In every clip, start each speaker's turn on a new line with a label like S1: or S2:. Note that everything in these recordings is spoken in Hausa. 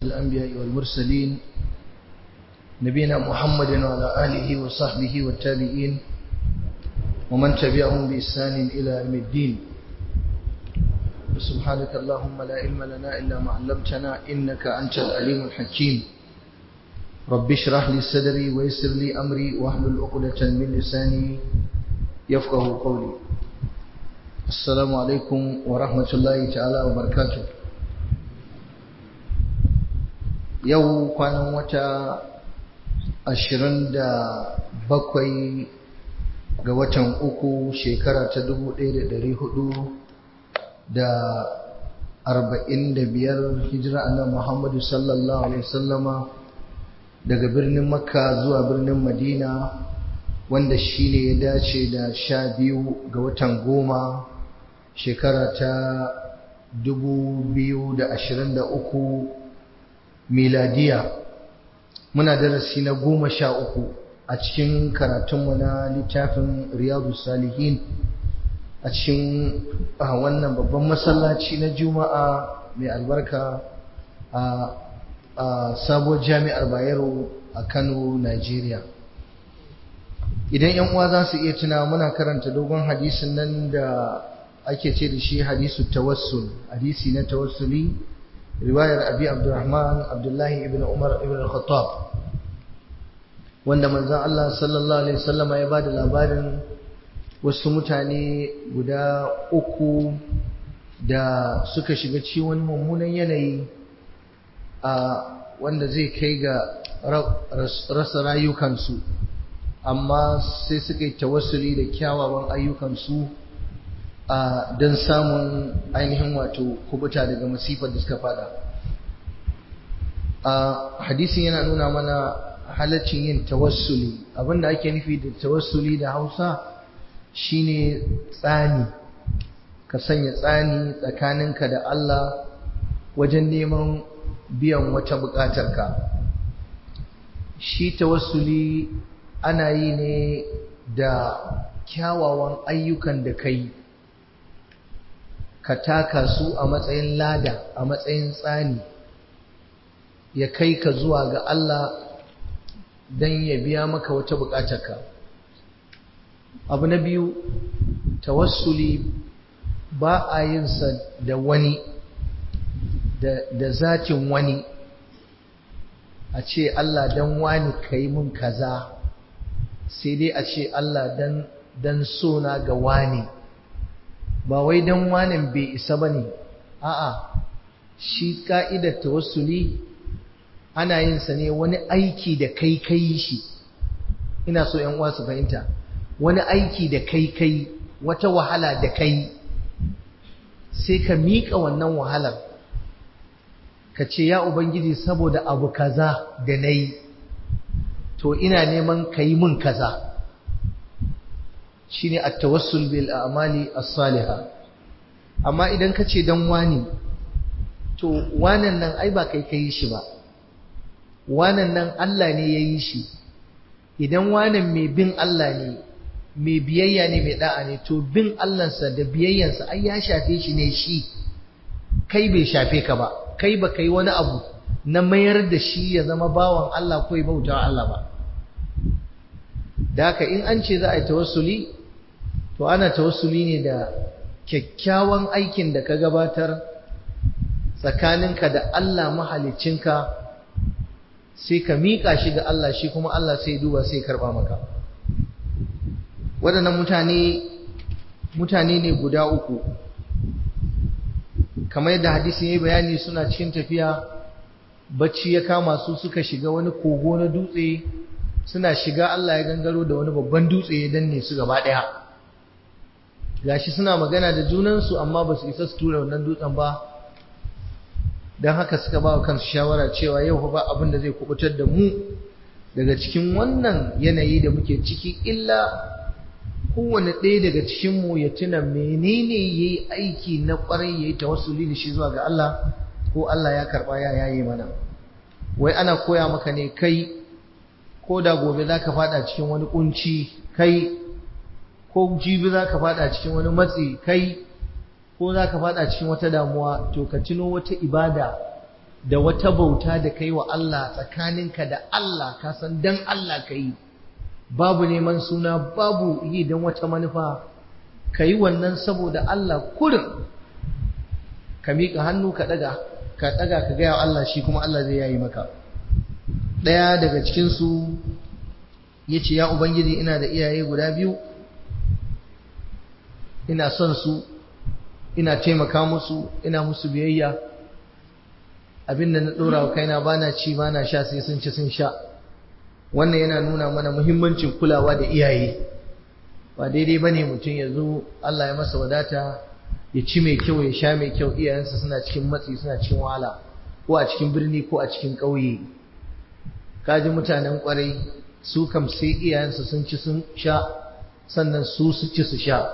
S1: الأنبياء والمرسلين نبينا محمد وعلى آله وصحبه والتابعين ومن تبعهم بإحسان إلى يوم الدين سبحانك اللهم لا علم لنا إلا ما علمتنا إنك أنت العليم الحكيم رب اشرح لي صدري ويسر لي أمري واحلل عقدة من لساني يفقه قولي السلام عليكم ورحمة الله تعالى وبركاته yau kwanan wata ashirin da bakwai ga watan uku shekara ta dubu ɗaya da ɗari hudu da arba'in da biyar hijira annan muhammadu sallallahu alaihi sallama daga birnin makka zuwa birnin madina wanda shi ne ya dace da sha biyu ga watan goma shekara ta dubu biyu da ashirin da uku miladiya muna darasi na goma sha uku a cikin karatunmu na littafin riyadu salihin a cikin wannan babban masallaci na juma'a mai albarka a sabuwar jami'ar bayero a kano nigeria idan yan uwa za su iya tuna muna karanta dogon hadisin nan da ake ce da shi hadisu tawassul hadisi na tawassuli riwayar abi abdurrahman abdullahi ibn umar ibn al-khattab wanda manzon Allah sallallahu alaihi wasallama ya bada labarin wasu mutane guda uku da suka shiga ciwon mummunan yanayi a wanda zai kai ga rasa rayukansu amma sai suka yi tawassuli da kyawawan ayyukansu don samun ainihin wato kubuta daga masifar da suka fada hadisin yana nuna mana halaccin yin tawassuli abinda ake nufi da tawassuli da hausa shine tsani ka sanya tsani tsakaninka da Allah wajen neman biyan wata buƙatarka shi tawassuli ana yi ne da kyawawan ayyukan da kai ka taka su a matsayin lada a matsayin tsani ya kai ka zuwa ga Allah don ya biya maka wata buƙatarka abu na biyu tawassuli ba a yin sa da wani da zatin wani a ce Allah dan wani ka yi mun kaza sai dai a ce Allah dan dan sona ga wani ba wai dan wanin bai isa bane a'a shi ka'idar tawassuli ana yin sa ne wani aiki da kai kai shi ina so ƴan uwa su fahimta wani aiki da kai kai wata wahala da kai sai ka miƙa wannan wahalar ka ce ya ubangiji saboda abu kaza da na yi to ina neman ka yi min kaza shi ne a tawassul bil amali as-saliha amma idan ka ce don wani to wanan nan ai ba kai ka yi shi ba wanan nan Allah ne ya yi shi idan wanan mai bin Allah ne mai biyayya ne mai da'a ne to bin Allahnsa da biyayyansa ai ya shafe shi ne shi kai bai shafe ka ba kai ba kai wani abu na mayar da shi ya zama bawan Allah ko ya bauta Allah ba da haka in an ce za a yi tawassuli to ana tawassuli ne da kyakkyawan aikin da ka gabatar tsakaninka da Allah mahalicinka sai ka miƙa shi ga Allah shi kuma Allah sai duba sai karɓa maka waɗannan mutane mutane ne guda uku kamar yadda hadisi ya yi bayani suna cikin tafiya bacci ya kama su suka shiga wani kogo na dutse suna shiga Allah ya gangaro da wani babban dutse ya danne su gaba ɗaya gashi suna magana da junansu amma ba su isa su tura wannan dutsen ba don haka suka ba wa kansu shawara cewa yau ba abin da zai kubutar da mu daga cikin wannan yanayi da muke ciki illa kowane ɗaya daga cikinmu ya tuna menene ya yi aiki na ƙwarai ya yi tawassuli da shi zuwa ga Allah ko Allah ya karɓa ya yayi mana wai ana koya maka ne kai ko da gobe za ka faɗa cikin wani ƙunci kai ko jibi za ka faɗa cikin wani matsi kai ko za ka faɗa cikin wata damuwa to ka tuno wata ibada da wata bauta da kai wa Allah tsakaninka da Allah ka san dan Allah ka yi babu neman suna babu yi don wata manufa ka yi wannan saboda Allah kurin ka miƙa hannu ka ɗaga ka ɗaga ka gaya wa Allah shi kuma Allah zai yayi maka ɗaya daga cikinsu ya ce ya Ubangiji ina da iyaye guda biyu ina son su ina taimaka musu ina musu biyayya abinda na ɗora wa kaina ba na ci ba na sha sai sun ci sun sha wannan yana nuna mana muhimmancin kulawa da iyaye ba daidai ba ne mutum ya zo Allah ya masa wadata ya ci mai kyau ya sha mai kyau iyayensa suna cikin matsi suna cikin wahala ko a cikin birni ko a cikin ƙauye kaji mutanen ƙwarai su kam sai iyayensu sun ci sun sha sannan su su ci su sha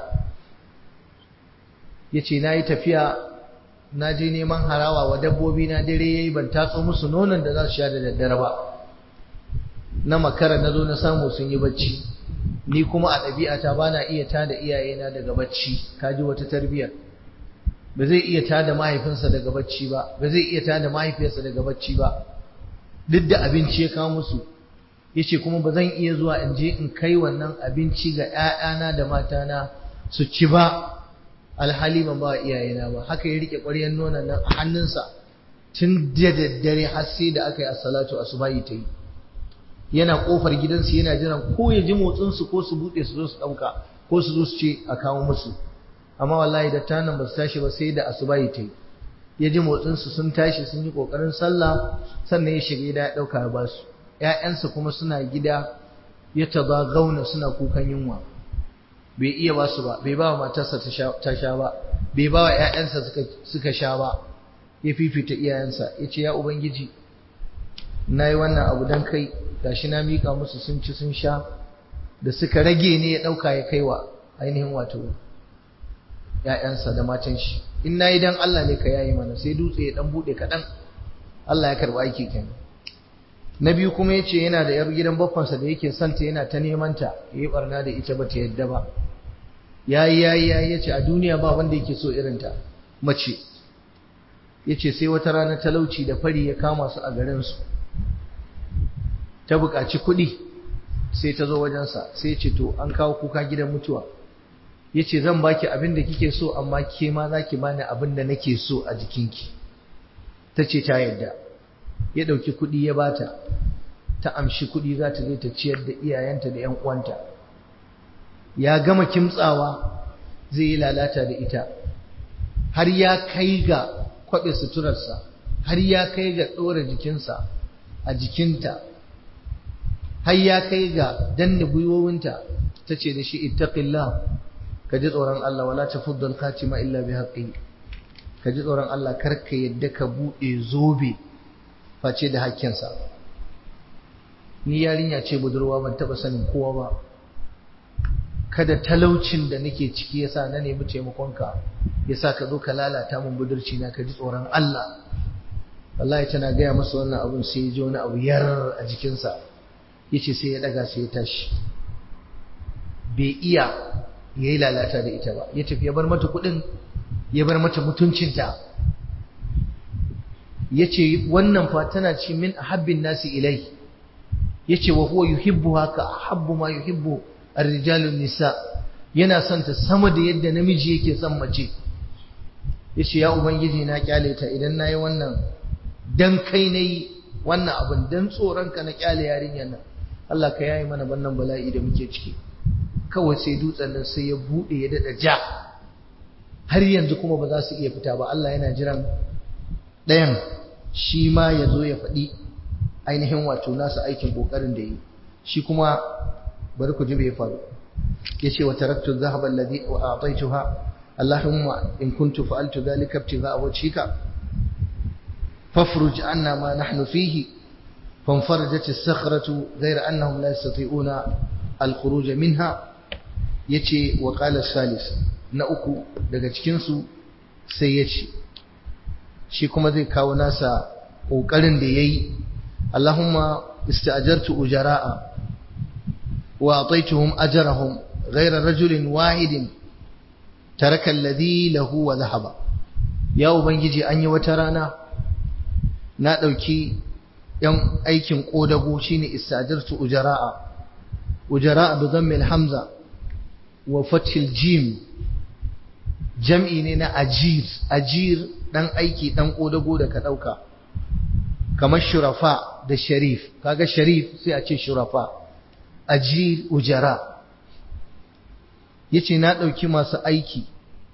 S1: ya ce na yi tafiya na je neman harawa wa dabbobi na dare ya yi ban tatso musu nonon da za su sha da daddare ba na makara na zo na samu sun yi bacci ni kuma a ɗabi'ata ba na iya tada iyayena daga bacci kaji wata tarbiyyar ba zai iya tada mahaifinsa daga bacci ba ba zai iya tada mahaifiyarsa daga bacci ba duk da abinci ya kawo musu yace kuma ba zan iya zuwa in je in kai wannan abinci ga ƴaƴana da matana su ci ba alhali ban ba iyayena ba haka ya rike ƙwaryar nonon nan a hannunsa tun da daddare har sai da aka yi as-salatu asubahi ta yi yana kofar gidansu yana jiran ko ya ji motsinsu ko su buɗe su zo su ɗauka ko su zo su ce a kawo musu amma wallahi da tanan ba su tashi ba sai da asubahi ta yi ya ji motsinsu sun tashi sun yi ƙoƙarin sallah sannan ya shiga gida ya ɗauka ya basu ‘ya'yansa kuma suna gida ya taba gauna suna kukan yunwa bai iya ba su ba bai ba wa matarsa ta sha ba bai ba wa ‘ya'yansa suka sha ba ya fifita iyayensa ya ce ya ubangiji na yi wannan abu don kai gashi na miƙa musu sun ci sun sha da suka rage ne ya ɗauka ya kai wa ainihin wato ‘ya'yansa da matan shi in na yi don Allah ne ka yayi mana sai dutse ya ɗan buɗe kaɗan Allah ya karɓi aiki kenan na biyu kuma ya ce yana da yar gidan baffansa da yake santa yana ta neman ta ya yi ɓarna da ita ba ta yadda ba ya yi ya yi ya yi ya ce a duniya ba wanda yake so irinta mace ya ce sai wata rana talauci da fari ya kama su a garinsu ta buƙaci kuɗi sai ta zo wajensa sai ce to an kawo kuka gidan mutuwa ya ce zan baki abin da kike so amma ke ma za ki bani abin da nake so a jikinki ta ce ta yadda ya ɗauki kuɗi ya bata ta amshi kuɗi za ta je ta ciyar da iyayenta da 'yan uwanta ya gama kimtsawa zai yi lalata da ita har ya kai ga kwaɓe suturarsa har ya kai ga ɗora jikinsa a jikinta har ya kai ga danne gwiwowinta ta ce da shi ittaqillah ka ji tsoron Allah wala tafuddal khatima illa bi haqqi ka ji tsoron Allah kar ka yadda ka bude zobe face da hakkinsa ni yarinya ce budurwa ban taba sanin kowa ba kada talaucin da nake ciki yasa na nemi taimakonka yasa ka zo ka lalata min budurci na ka ji tsoron Allah wallahi tana gaya masa wannan abun sai ya ji wani abu yar a jikinsa yace sai ya daga sai ya tashi bai iya ya yi lalata da ita ba ya tafi ya bar mata kudin ya bar mata mutuncinta ya ce wannan fa tana ci min ahabbin nasi ilai ya ce wa huwa yuhibbu haka ahabbu ma yuhibbu arrijalun nisa yana son ta sama da yadda namiji yake son mace ya ce ya ubangiji na kyale ta idan na yi wannan dan kai na yi wannan abin dan tsoronka na kyale yarinyar nan Allah ka yayi mana wannan bala'i da muke ciki kawai sai dutsen nan sai ya bude ya dada ja har yanzu kuma ba za su iya fita ba Allah yana jiran ɗayan shi ma ya zo ya faɗi ainihin wato nasa aikin ƙoƙarin da yi shi kuma bari ku ji bai faru ya ce wa taraktu zahaba alladhi wa a'taytuha Allahumma in kuntu fa'altu dhalika ibtigha'a wajhika fafruj anna ma nahnu fihi فانفرجت الصخرة غير أنهم لا يستطيعون الخروج منها yace wa qala salis na uku daga cikin su sai yace shi kuma zai kawo nasa kokarin da yayi Allahumma ista'jartu ujara'a wa ataituhum ajrahum ghayra rajulin wahidin taraka alladhi lahu wa dhahaba ya ubangiji an yi wata rana na ɗauki ‘yan aikin ƙodago shi ne istajartu ujara'a ujara'a da zammil hamza wa fatil jim jam'i ne na ajir ajir ɗan aiki ɗan ƙodago da ka ɗauka kamar shurafa da sharif kaga sharif sai a ce shurafa ajir ujara ya ce na ɗauki masu aiki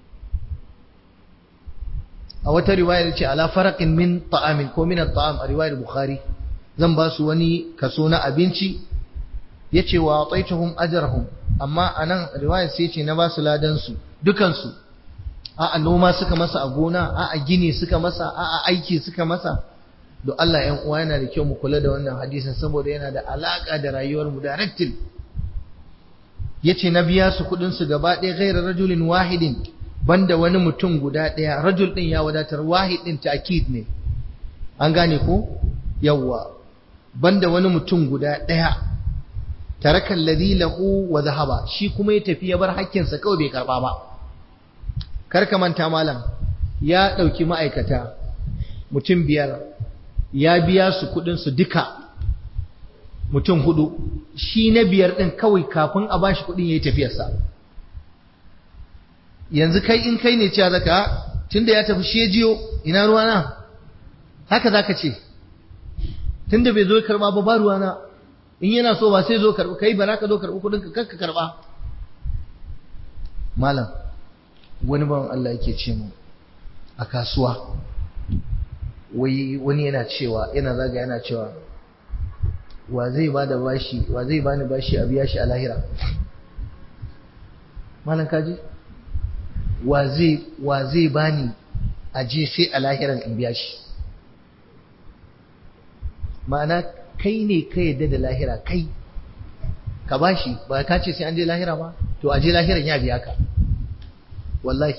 S1: a wata riwayar ce ala faraqin min ta'amin ko min at-ta'am a riwayar bukhari zan ba su wani kaso na abinci yace wa ataituhum ajrahum amma anan riwayar sai ce na ba su ladan su dukan su a a noma suka masa a gona a a gini suka masa a a aiki suka masa don Allah ƴan uwa yana da kyau mu kula da wannan hadisin saboda yana da alaka da rayuwar mu directly yace na biya su kudin su gaba ɗaya ghairar rajulin wahidin banda wani mutum guda ɗaya rajul ɗin ya wadatar wahid ɗin ta'kid ne an gane ko yawwa banda wani mutum guda ɗaya taraka alladhi lahu wa dhahaba shi kuma ya tafi ya bar hakkinsa kawai bai karba ba kar ka manta malam ya ɗauki ma'aikata mutum biyar ya biya su kuɗin su duka mutum hudu shi na biyar ɗin kawai kafin a bashi kuɗin ya yi tafiyarsa yanzu kai in kai ne cewa zaka tunda ya tafi shejiyo ina ruwana haka zaka ce tunda bai zo karba ba ba ruwana in yana so ba sai zo karba kai ba ka zo karba kudin ka kanka karba malam wani bawan Allah yake ce mu a kasuwa wai wani yana cewa yana zaga yana cewa wa zai ba da bashi wa zai bani bashi a biya shi a lahira malam kaji wa zai wa zai bani aje sai a lahiran in biya shi ma'ana kai ne ka yadda da lahira kai ka bashi ba ka ce sai an je lahira ba to aje lahiran ya biya ka wallahi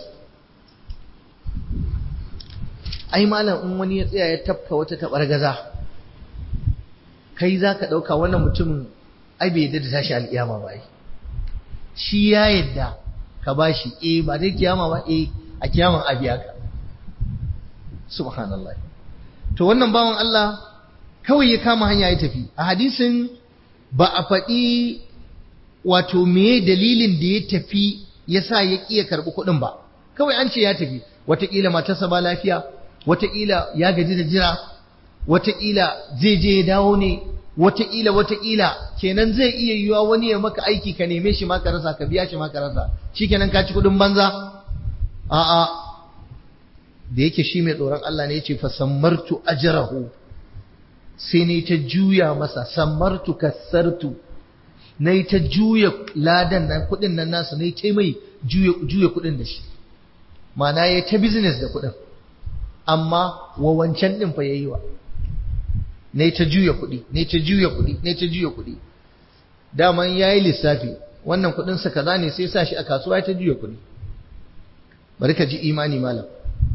S1: ai malam in wani ya tsaya ya tafka wata tabar gaza kai za ka ɗauka wannan mutumin ai bai yadda da tashi alƙiyama ba shi ya yadda ka bashi eh ba dai kiyama ba eh a kiyaman a biya ka subhanallah to wannan bawan Allah kawai ya kama hanya ya tafi a hadisin ba a faɗi wato meye dalilin da ya tafi ya sa ya ƙi ya karɓi kuɗin ba kawai an ce ya tafi wataƙila matarsa ba lafiya wataƙila ya gaji da jira wataƙila zai je ya dawo ne wataƙila wataƙila kenan zai iya yiwa wani ya maka aiki ka neme shi ma ka rasa ka biya shi ma ka rasa shikenan ka ci kuɗin banza a'a da yake shi mai tsoron Allah ne yace fa sammartu ajrahu sai ne ta juya masa sammartu kasartu nayi ta juya ladan nan kuɗin nan nasu nayi ta mai juya juya kuɗin da shi ma'ana yayi ta business da kuɗin amma wa wancan din fa yayi wa ne ta juya kuɗi ne ta juya kuɗi ne ta juya kuɗi daman yayi lissafi wannan kuɗin sa kaza ne sai sa shi a kasuwa ya ta juya kuɗi bari ka ji imani malam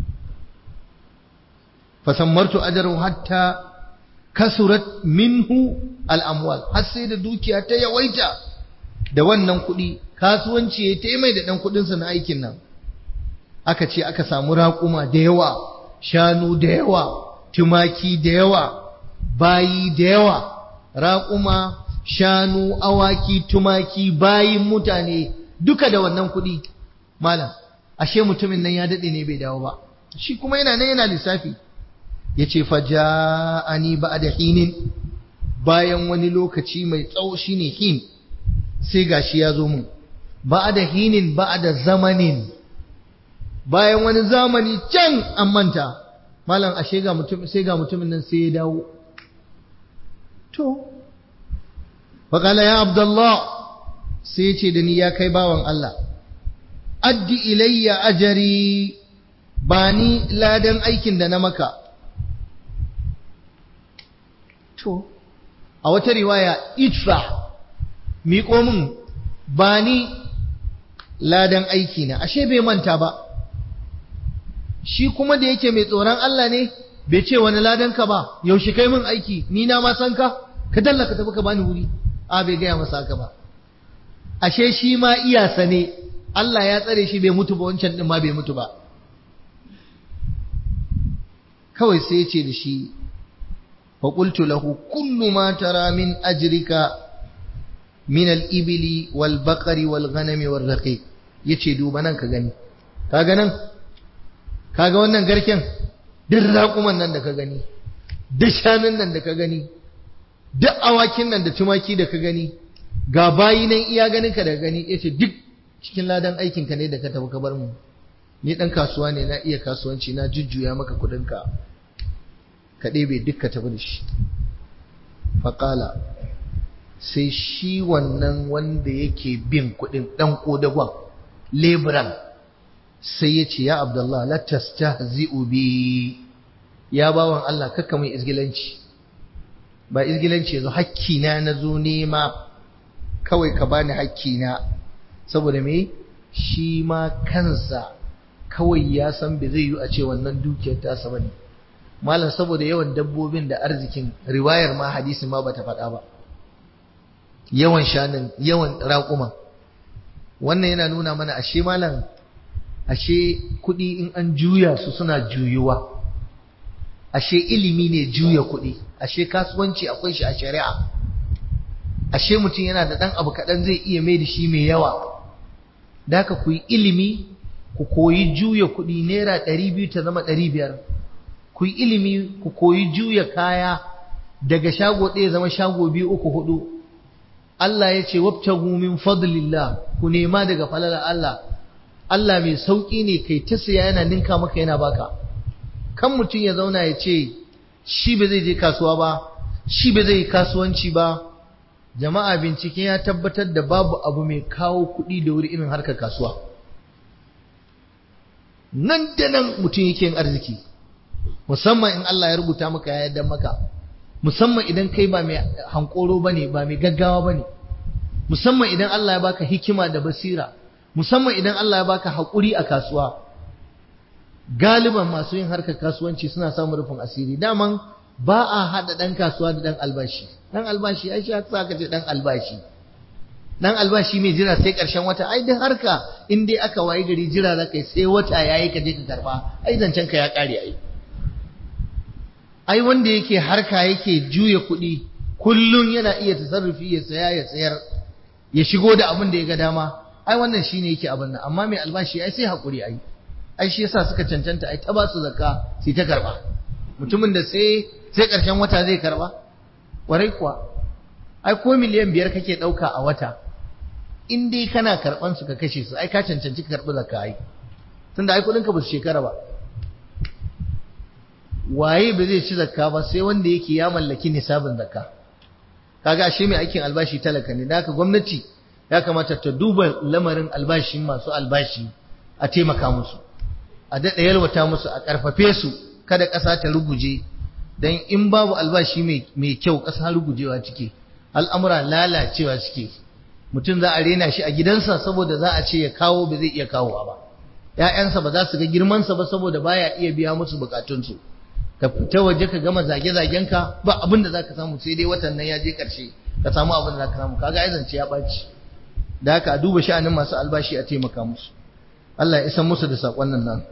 S1: fasammartu ajru hatta kasurat minhu al-amwal har sai da dukiya ta yawaita da wannan kuɗi kasuwanci ya ta mai da ɗan kuɗinsa na aikin nan aka ce aka samu raƙuma da yawa shanu da yawa tumaki da yawa bayi da yawa raƙuma shanu awaki tumaki bayin mutane duka da wannan kuɗi malam ashe mutumin nan ya daɗe ne bai dawo ba shi kuma yana nan yana lissafi ya ce faja'ani ba da hinin bayan wani lokaci mai tsawo shine hin sai gashi ya zo mun ba da hinin ba da zamanin bayan wani zamani can an manta malam ashe ga mutum sai ga mutumin nan sai ya dawo to faqala ya abdullah sai ce da ni ya kai bawan Allah addi ilayya ajari ba ni ladan aikin da na maka to a wata riwaya idfa miƙo min ba ni ladan aiki na ashe bai manta ba shi kuma da yake mai tsoron Allah ne bai ce wani ladan ka ba yaushe kai min aiki ni na ma san ka ka dalla ka tafi ka bani wuri a bai gaya masa haka ba ashe shi ma iyasa ne Allah ya tsare shi bai mutu ba wancan din ma bai mutu ba kawai sai ya ce da shi fa qultu lahu kullu ma tara min ajrika min al-ibli wal baqari wal ghanami wal raqiq yace duba nan ka gani kaga nan kaga wannan garken duk raƙuman nan da ka gani duk shanun nan da ka gani duk awakin nan da tumaki da ka gani ga bayi nan iya ganin ka da gani yace duk cikin ladan aikin ka ne da ka tafi ka bar mu ni dan kasuwa ne na iya kasuwanci na jujjuya maka kudin ka ka ɗebe duk ka tafi da shi faƙala sai shi wannan wanda yake bin kudin dan kodagon leburan sai ya ce ya abdullah la tastahzi'u bi ya bawan Allah kakka mai izgilanci ba izgilanci yazo hakki na nazo nema kawai ka bani hakki na saboda me shi ma kansa kawai ya san bai zai yi a ce wannan dukiyar ta sa bane malam saboda yawan dabbobin da arzikin riwayar ma hadisin ma bata faɗa ba yawan shanin yawan raƙuma wannan yana nuna mana ashe malam ashe kuɗi in an juya su suna juyuwa ashe ilimi ne juya kuɗi ashe kasuwanci akwai shi a shari'a ashe mutum yana da ɗan abu kaɗan zai iya mai da shi mai yawa da haka ku yi ilimi ku koyi juya kuɗi naira ɗari biyu ta zama ɗari biyar ku yi ilimi ku koyi juya kaya daga shago ɗaya zama shago biyu uku hudu Allah ya ce wabtagu min fadlillah ku nema daga falalar Allah Allah mai sauƙi ne kai ta siya yana ninka maka yana baka kan mutum ya zauna ya ce shi ba zai je kasuwa ba shi ba zai yi kasuwanci ba jama'a bincike ya tabbatar da babu abu mai kawo kuɗi da wuri irin harkar kasuwa nan da nan mutum yake yin arziki musamman in Allah ya rubuta maka ya yarda maka musamman idan kai ba mai hankoro bane ba mai gaggawa bane musamman idan Allah ya baka hikima da basira musamman idan Allah ya baka haƙuri a kasuwa galiban masu yin harkar kasuwanci suna samun rufin asiri daman ba a haɗa ɗan kasuwa da ɗan albashi ɗan albashi ai shi sa ka ce ɗan albashi ɗan albashi mai jira sai ƙarshen wata ai duk harka in dai aka wayi gari jira za ka yi sai wata ya yi ka je ka karɓa ai zancen ka ya ƙare ai ai wanda yake harka yake juya kuɗi kullum yana iya tasarrufi ya saya ya sayar ya shigo da abin da ya ga dama ai wannan shine yake abin nan amma mai albashi ai sai hakuri ai ai shi yasa suka cancanta ai ta ba su zakka sai ta karba mutumin da sai sai karshen wata zai karba warai kuwa ai ko miliyan biyar kake dauka a wata in dai kana karban su ka kashe su ai ka cancanci ka karbi zakka ai tunda ai kudin ka ba su shekara ba waye ba zai ci zakka ba sai wanda yake ya mallaki nisabin zakka kaga ashe mai aikin albashi talaka ne da haka gwamnati ya kamata ta duba lamarin albashin masu albashi a taimaka musu a daɗa yalwata musu a ƙarfafe su kada ƙasa ta ruguje don in babu albashi mai kyau ƙasa rugujewa cike al'amura lalacewa cike mutum za a rena shi a gidansa saboda za a ce ya kawo ba zai iya kawowa ba ‘ya'yansa ba za su ga girmansa ba saboda baya iya biya musu bukatunsu ka fita waje ka gama zage-zagenka ba abin da za ka samu sai dai watan nan ya je ƙarshe ka samu abin da za ka samu kaga ya zance ya ɓaci da haka a duba sha'anin masu albashi a taimaka musu Allah ya isan musu da saƙon nan nan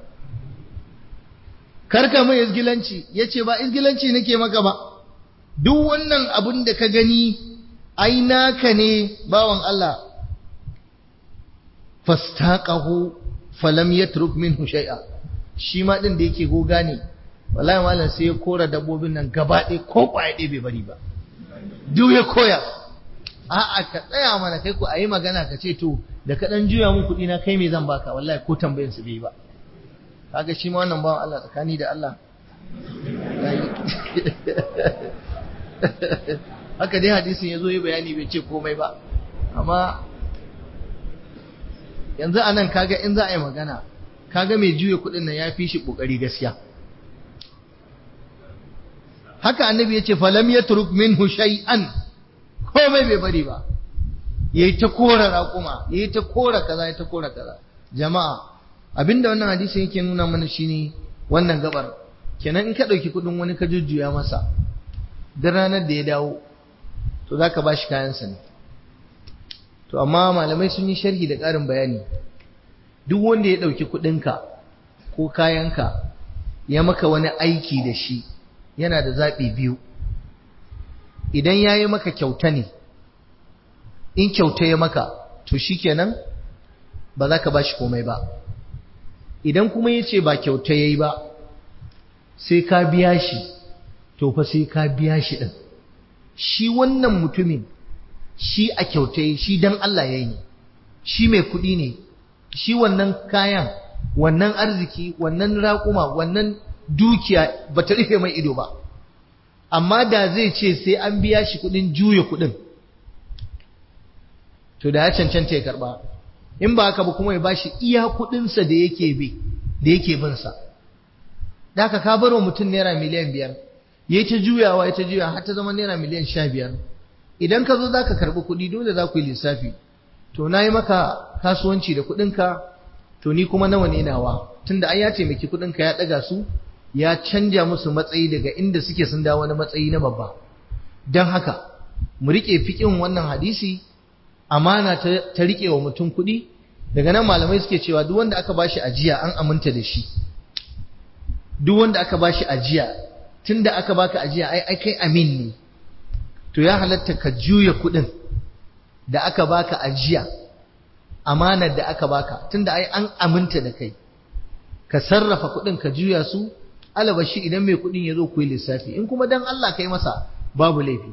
S1: karka mai izgilanci ya ce ba izgilanci nake maka ba duk wannan abin da ka gani ai naka ne bawan Allah fastaqahu falam yatruk minhu shay'a shi ma din da yake goga ne wallahi malam sai ya kora dabbobin nan gaba ɗaya ko ƙwaya ɗaya bai bari ba duk ya koya a'a ka tsaya mana kai ku ayi magana ka ce to da ka dan juya mun kuɗi na kai me zan baka wallahi ko tambayin su bai ba kaga shi ma wannan bawan Allah tsakani da Allah haka dai hadisin ya zo yi bayani bai ce komai ba amma yanzu a nan kaga in za a yi magana kaga mai juya kuɗin nan ya fi shi ƙoƙari gaskiya haka annabi ya ce falam ya turuk minhu shay'an komai bai bari ba yayi ta kora raƙuma yayi ta kora kaza yayi ta kora kaza jama'a abinda wannan hadisin yake nuna mana shine wannan gabar kenan in ka ɗauki kuɗin wani ka jujjuya masa duk ranar da ya dawo to zaka bashi kayansa ne to amma malamai sun yi sharhi da ƙarin bayani duk wanda ya ɗauki kuɗinka ko kayanka ya maka wani aiki da shi yana da zaɓi biyu idan ya yi maka kyauta ne in kyauta ya maka to shi kenan ba za ka ba shi komai ba idan kuma ya ce ba kyauta ya yi ba sai ka biya shi to fa sai ka biya shi ɗin shi wannan mutumin shi a kyauta yi shi don Allah ya yi shi mai kuɗi ne shi wannan kayan wannan arziki wannan raƙuma wannan dukiya ba ta rufe mai ido ba amma da zai ce sai an biya shi kuɗin juya kuɗin to da ya cancanta ya karɓa in ba haka ba kuma ya bashi iya kuɗinsa da yake bi da yake bin sa da haka ka bar wa mutum naira miliyan biyar ya ta juyawa ya ta juya har ta zama naira miliyan sha biyar idan ka zo za ka karɓi kuɗi dole za ku yi lissafi to na yi maka kasuwanci da kuɗinka to ni kuma nawa ne nawa tunda ai ya taimaki kuɗinka ya ɗaga su ya canja musu matsayi daga inda suke sun dawo wani matsayi na babba don haka mu riƙe fiƙin wannan hadisi amana ta riƙe wa mutum kuɗi daga nan malamai suke cewa duk wanda aka bashi ajiya an aminta da shi duk wanda aka bashi ajiya tunda aka baka ajiya ai ai kai amin ne to ya halatta ka juya kuɗin da aka baka ajiya amanar da aka baka tunda ai an aminta da kai ka sarrafa kuɗin ka juya su alabashi idan mai kuɗin ya zo ku yi lissafi in kuma dan Allah kai masa babu laifi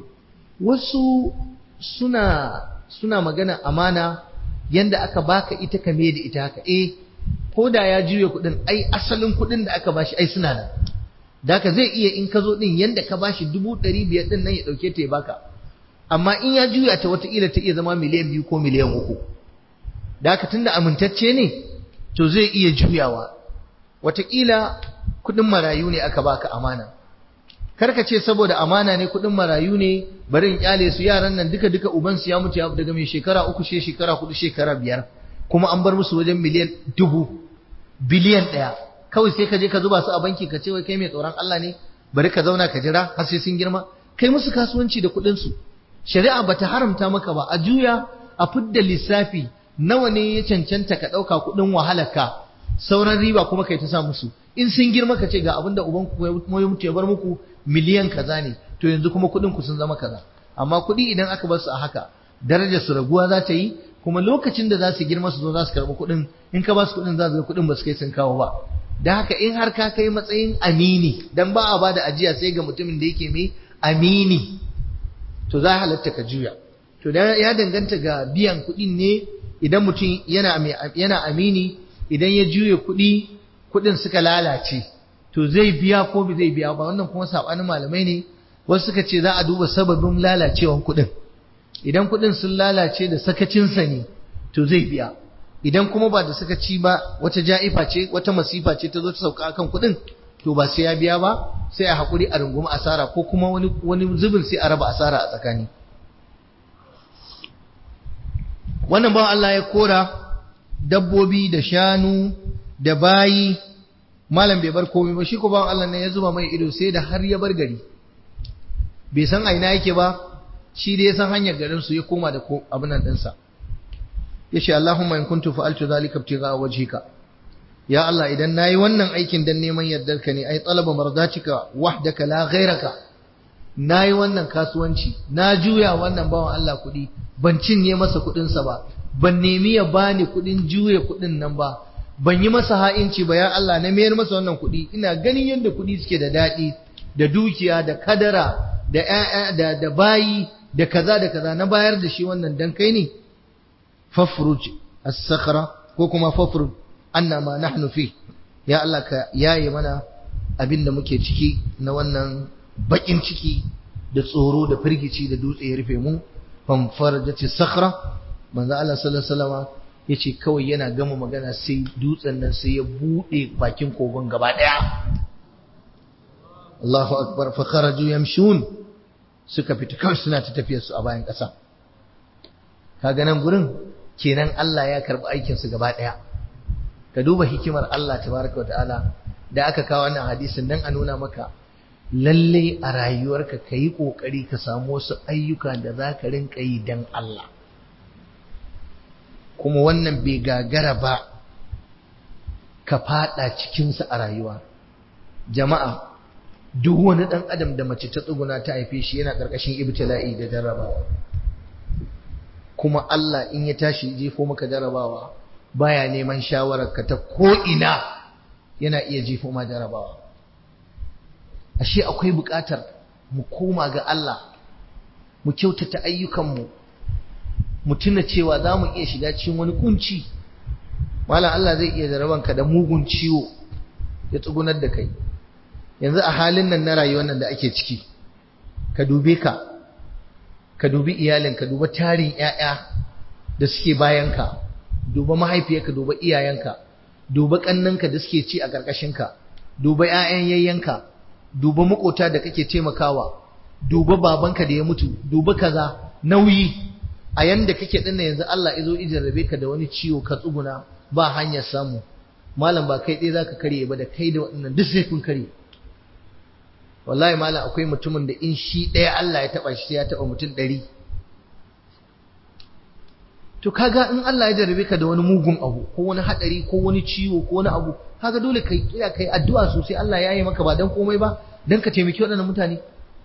S1: wasu suna suna magana amana yanda aka baka ita ka da ita haka eh ko da ya juya kuɗin ai asalin kuɗin da aka bashi ai suna nan da haka zai iya in ka zo ɗin yanda ka bashi dubu ɗari biyar ɗin nan ya ɗauke ta ya baka amma in ya juya ta wataƙila ta iya zama miliyan biyu ko miliyan uku da haka tunda amintacce ne to zai iya juyawa wataƙila kuɗin marayu ne aka baka amana karka ce saboda amana ne kuɗin marayu ne bari in kyale su yaran nan duka duka uban su ya mutu ya daga mai shekara uku she shekara hudu shekara biyar kuma an bar musu wajen miliyan dubu biliyan ɗaya kawai sai ka je ka zuba su a banki ka ce wai kai mai tsoron Allah ne bari ka zauna ka jira har sai sun girma kai musu kasuwanci da kuɗin su shari'a bata haramta maka ba a juya a fidda lissafi nawa ne ya cancanta ka ɗauka kuɗin wahalarka sauran riba kuma kai ta sa musu in sun girma ka ce ga abinda uban ku ya mutu ya bar muku miliyan kaza ne to yanzu kuma kuɗin ku sun zama kaza amma kuɗi idan aka bar su a haka darajar su raguwa za ta yi kuma lokacin da za su girma su zo za su karɓi kuɗin in ka ba su kuɗin za su ga kuɗin ba su kai sun kawo ba da haka in har ka kai matsayin amini dan ba a bada ajiya sai ga mutumin da yake mai amini to za halatta ka juya to da ya danganta ga biyan kuɗin ne idan mutum yana yana amini idan ya juya kuɗi kuɗin suka lalace to zai biya ko bai zai biya ba wannan kuma sabanin malamai ne wasu suka ce za a duba sababin lalacewan kuɗin idan kuɗin sun lalace da sakacinsa ne to zai biya idan kuma ba da sakaci ba wata ja'ifa ce wata masifa ce ta zo ta sauka akan kuɗin to ba sai ya biya ba sai a haƙuri a rungumi asara ko kuma wani wani zubin sai a raba asara a tsakani wannan bawan Allah ya kora dabbobi da shanu da bayi malam bai bar komai ba shi ko bawan Allah ne ya zuba mai ido sai da har ya bar gari bai san aina yake ba shi da ya san hanyar garin su ya koma da abin nan ɗinsa ya ce Allahumma in kuntu fa'altu zalika ibtigha wajhika ya Allah idan nayi wannan aikin dan neman yardarka ne ai talaba mardatika wahdaka la ghayraka nayi wannan kasuwanci na juya wannan bawan Allah kuɗi ban cinye masa kuɗinsa ba ban nemi ya bani kuɗin juya kuɗin nan ba ban yi masa ha'inci ba ya Allah na mayar masa wannan kuɗi ina ganin yadda kuɗi suke da daɗi da dukiya da kadara da ƴaƴa da da bayi da kaza da kaza na bayar da shi wannan dan kai ne fafruj as-sakhra ko kuma fafruj anna ma nahnu fi ya Allah ka yaye mana abin da muke ciki na wannan bakin ciki da tsoro da firgici da dutse ya rufe mu fanfarjati sakhra manzo Allah sallallahu alaihi wasallam yace kawai yana gama magana sai dutsen nan sai ya bude bakin kogon gaba daya Allahu akbar fa kharaju yamshun suka fita kawai suna ta tafiyar su a bayan kasa kaga nan gurin kenan Allah ya karbi aikin su gaba daya ka duba hikimar Allah tabaraka wa ta'ala da aka kawo wannan hadisin dan a nuna maka lalle a rayuwarka ka yi ƙoƙari ka samu wasu ayyuka da za ka rinka yi don Allah kuma wannan bai gagara ba ka fada cikinsa a rayuwa jama'a duk wani dan adam da mace ta tsuguna ta haife shi yana karkashin ibtila'i da jarrabawa kuma Allah in ya tashi jefo maka jarrabawa baya neman shawarar ka ta ko ina yana iya jefo ma jarrabawa ashe akwai buƙatar mu koma ga Allah mu kyautata ayyukanmu mu tuna cewa za mu iya shiga cikin wani kunci malam Allah zai iya jarabanka da mugun ciwo ya tsugunar da kai yanzu a halin nan na rayuwar nan da ake ciki ka dube ka ka dubi iyalinka duba tarin ƴaƴa da suke bayanka duba mahaifiyarka duba iyayenka duba kannanka da suke ci a ƙarƙashinka duba ƴaƴan yayyanka duba makota da kake taimakawa duba babanka da ya mutu duba kaza nauyi a yanda kake dinnan yanzu Allah izo ijarrabe ka da wani ciwo ka tsuguna ba hanyar samu malam ba kai ɗaya zaka karye ba da kai da waɗannan duk sai kun karye wallahi malam akwai mutumin da in shi ɗaya Allah ya taɓa shi sai ya taɓa mutum ɗari to kaga in Allah ya jarrabe ka da wani mugun abu ko wani haɗari ko wani ciwo ko wani abu kaga dole kai kira kai addu'a sosai Allah ya yi maka ba dan komai ba dan ka taimaki waɗannan mutane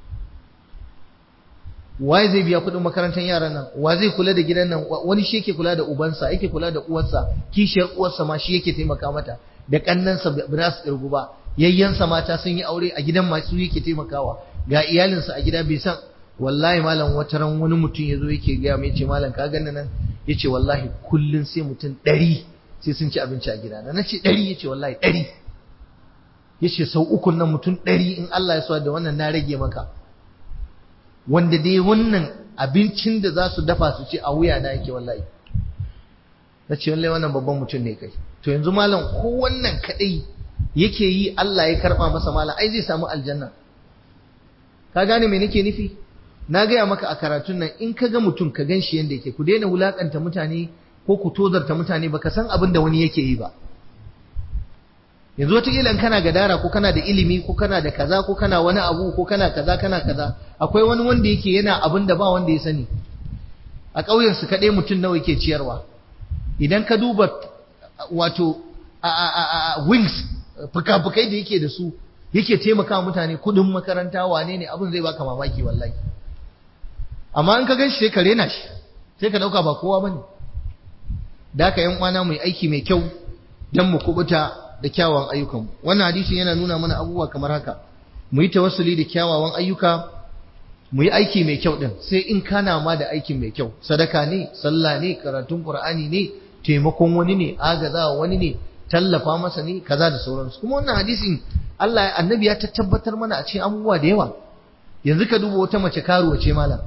S1: waye zai biya kuɗin makarantar yaran nan wa zai kula da gidan nan wani shi yake kula da ubansa yake kula da uwarsa kishiyar uwarsa ma shi yake taimaka mata da kannansa ba za su kirgu ba yayyansa mata sun yi aure a gidan masu yake taimakawa ga iyalinsa a gida bai san wallahi malam wata ran wani mutum ya zo yake gaya mai ce malam ka gani nan ya ce wallahi kullum sai mutum ɗari sai sun ci abinci a gida na ce ɗari ya ce wallahi ɗari ya ce sau ukun nan mutum ɗari in Allah ya so da wannan na rage maka wanda dai wannan abincin da za su dafa su ce a wuya na yake wallahi na ce wallahi wannan babban mutum ne kai to yanzu malam ko wannan kadai yake yi Allah ya karba masa malam ai zai samu aljanna ka gane me nake nufi na gaya maka a karatun nan in ka ga mutum ka gan shi yanda yake ku daina wulakanta mutane ko ku tozarta mutane baka san abin da wani yake yi ba yanzu wataƙila kana gadara ko kana da ilimi ko kana da kaza ko kana wani abu ko kana kaza kana kaza akwai wani wanda yake yana abin da ba wanda ya sani a ƙauyen su kaɗai mutum nawa yake ciyarwa idan ka duba wato a wings fuka-fukai da yake da su yake taimaka mutane kuɗin makaranta wane ne abin zai baka mamaki wallahi amma in ka gan shi sai ka rena shi sai ka ɗauka ba kowa bane da haka yan uwana mai aiki mai kyau don mu kubuta da kyawawan ayyukan wannan hadisi yana nuna mana abubuwa kamar haka mu yi tawassuli da kyawawan ayyuka mu yi aiki mai kyau din sai in kana ma da aikin mai kyau sadaka ne sallah ne karatun qur'ani ne taimakon wani ne agazawa wani ne tallafa masa ne kaza da sauransu kuma wannan hadisin Allah annabi ya tabbatar mana a cikin abubuwa da yawa yanzu ka duba wata mace karuwa ce malam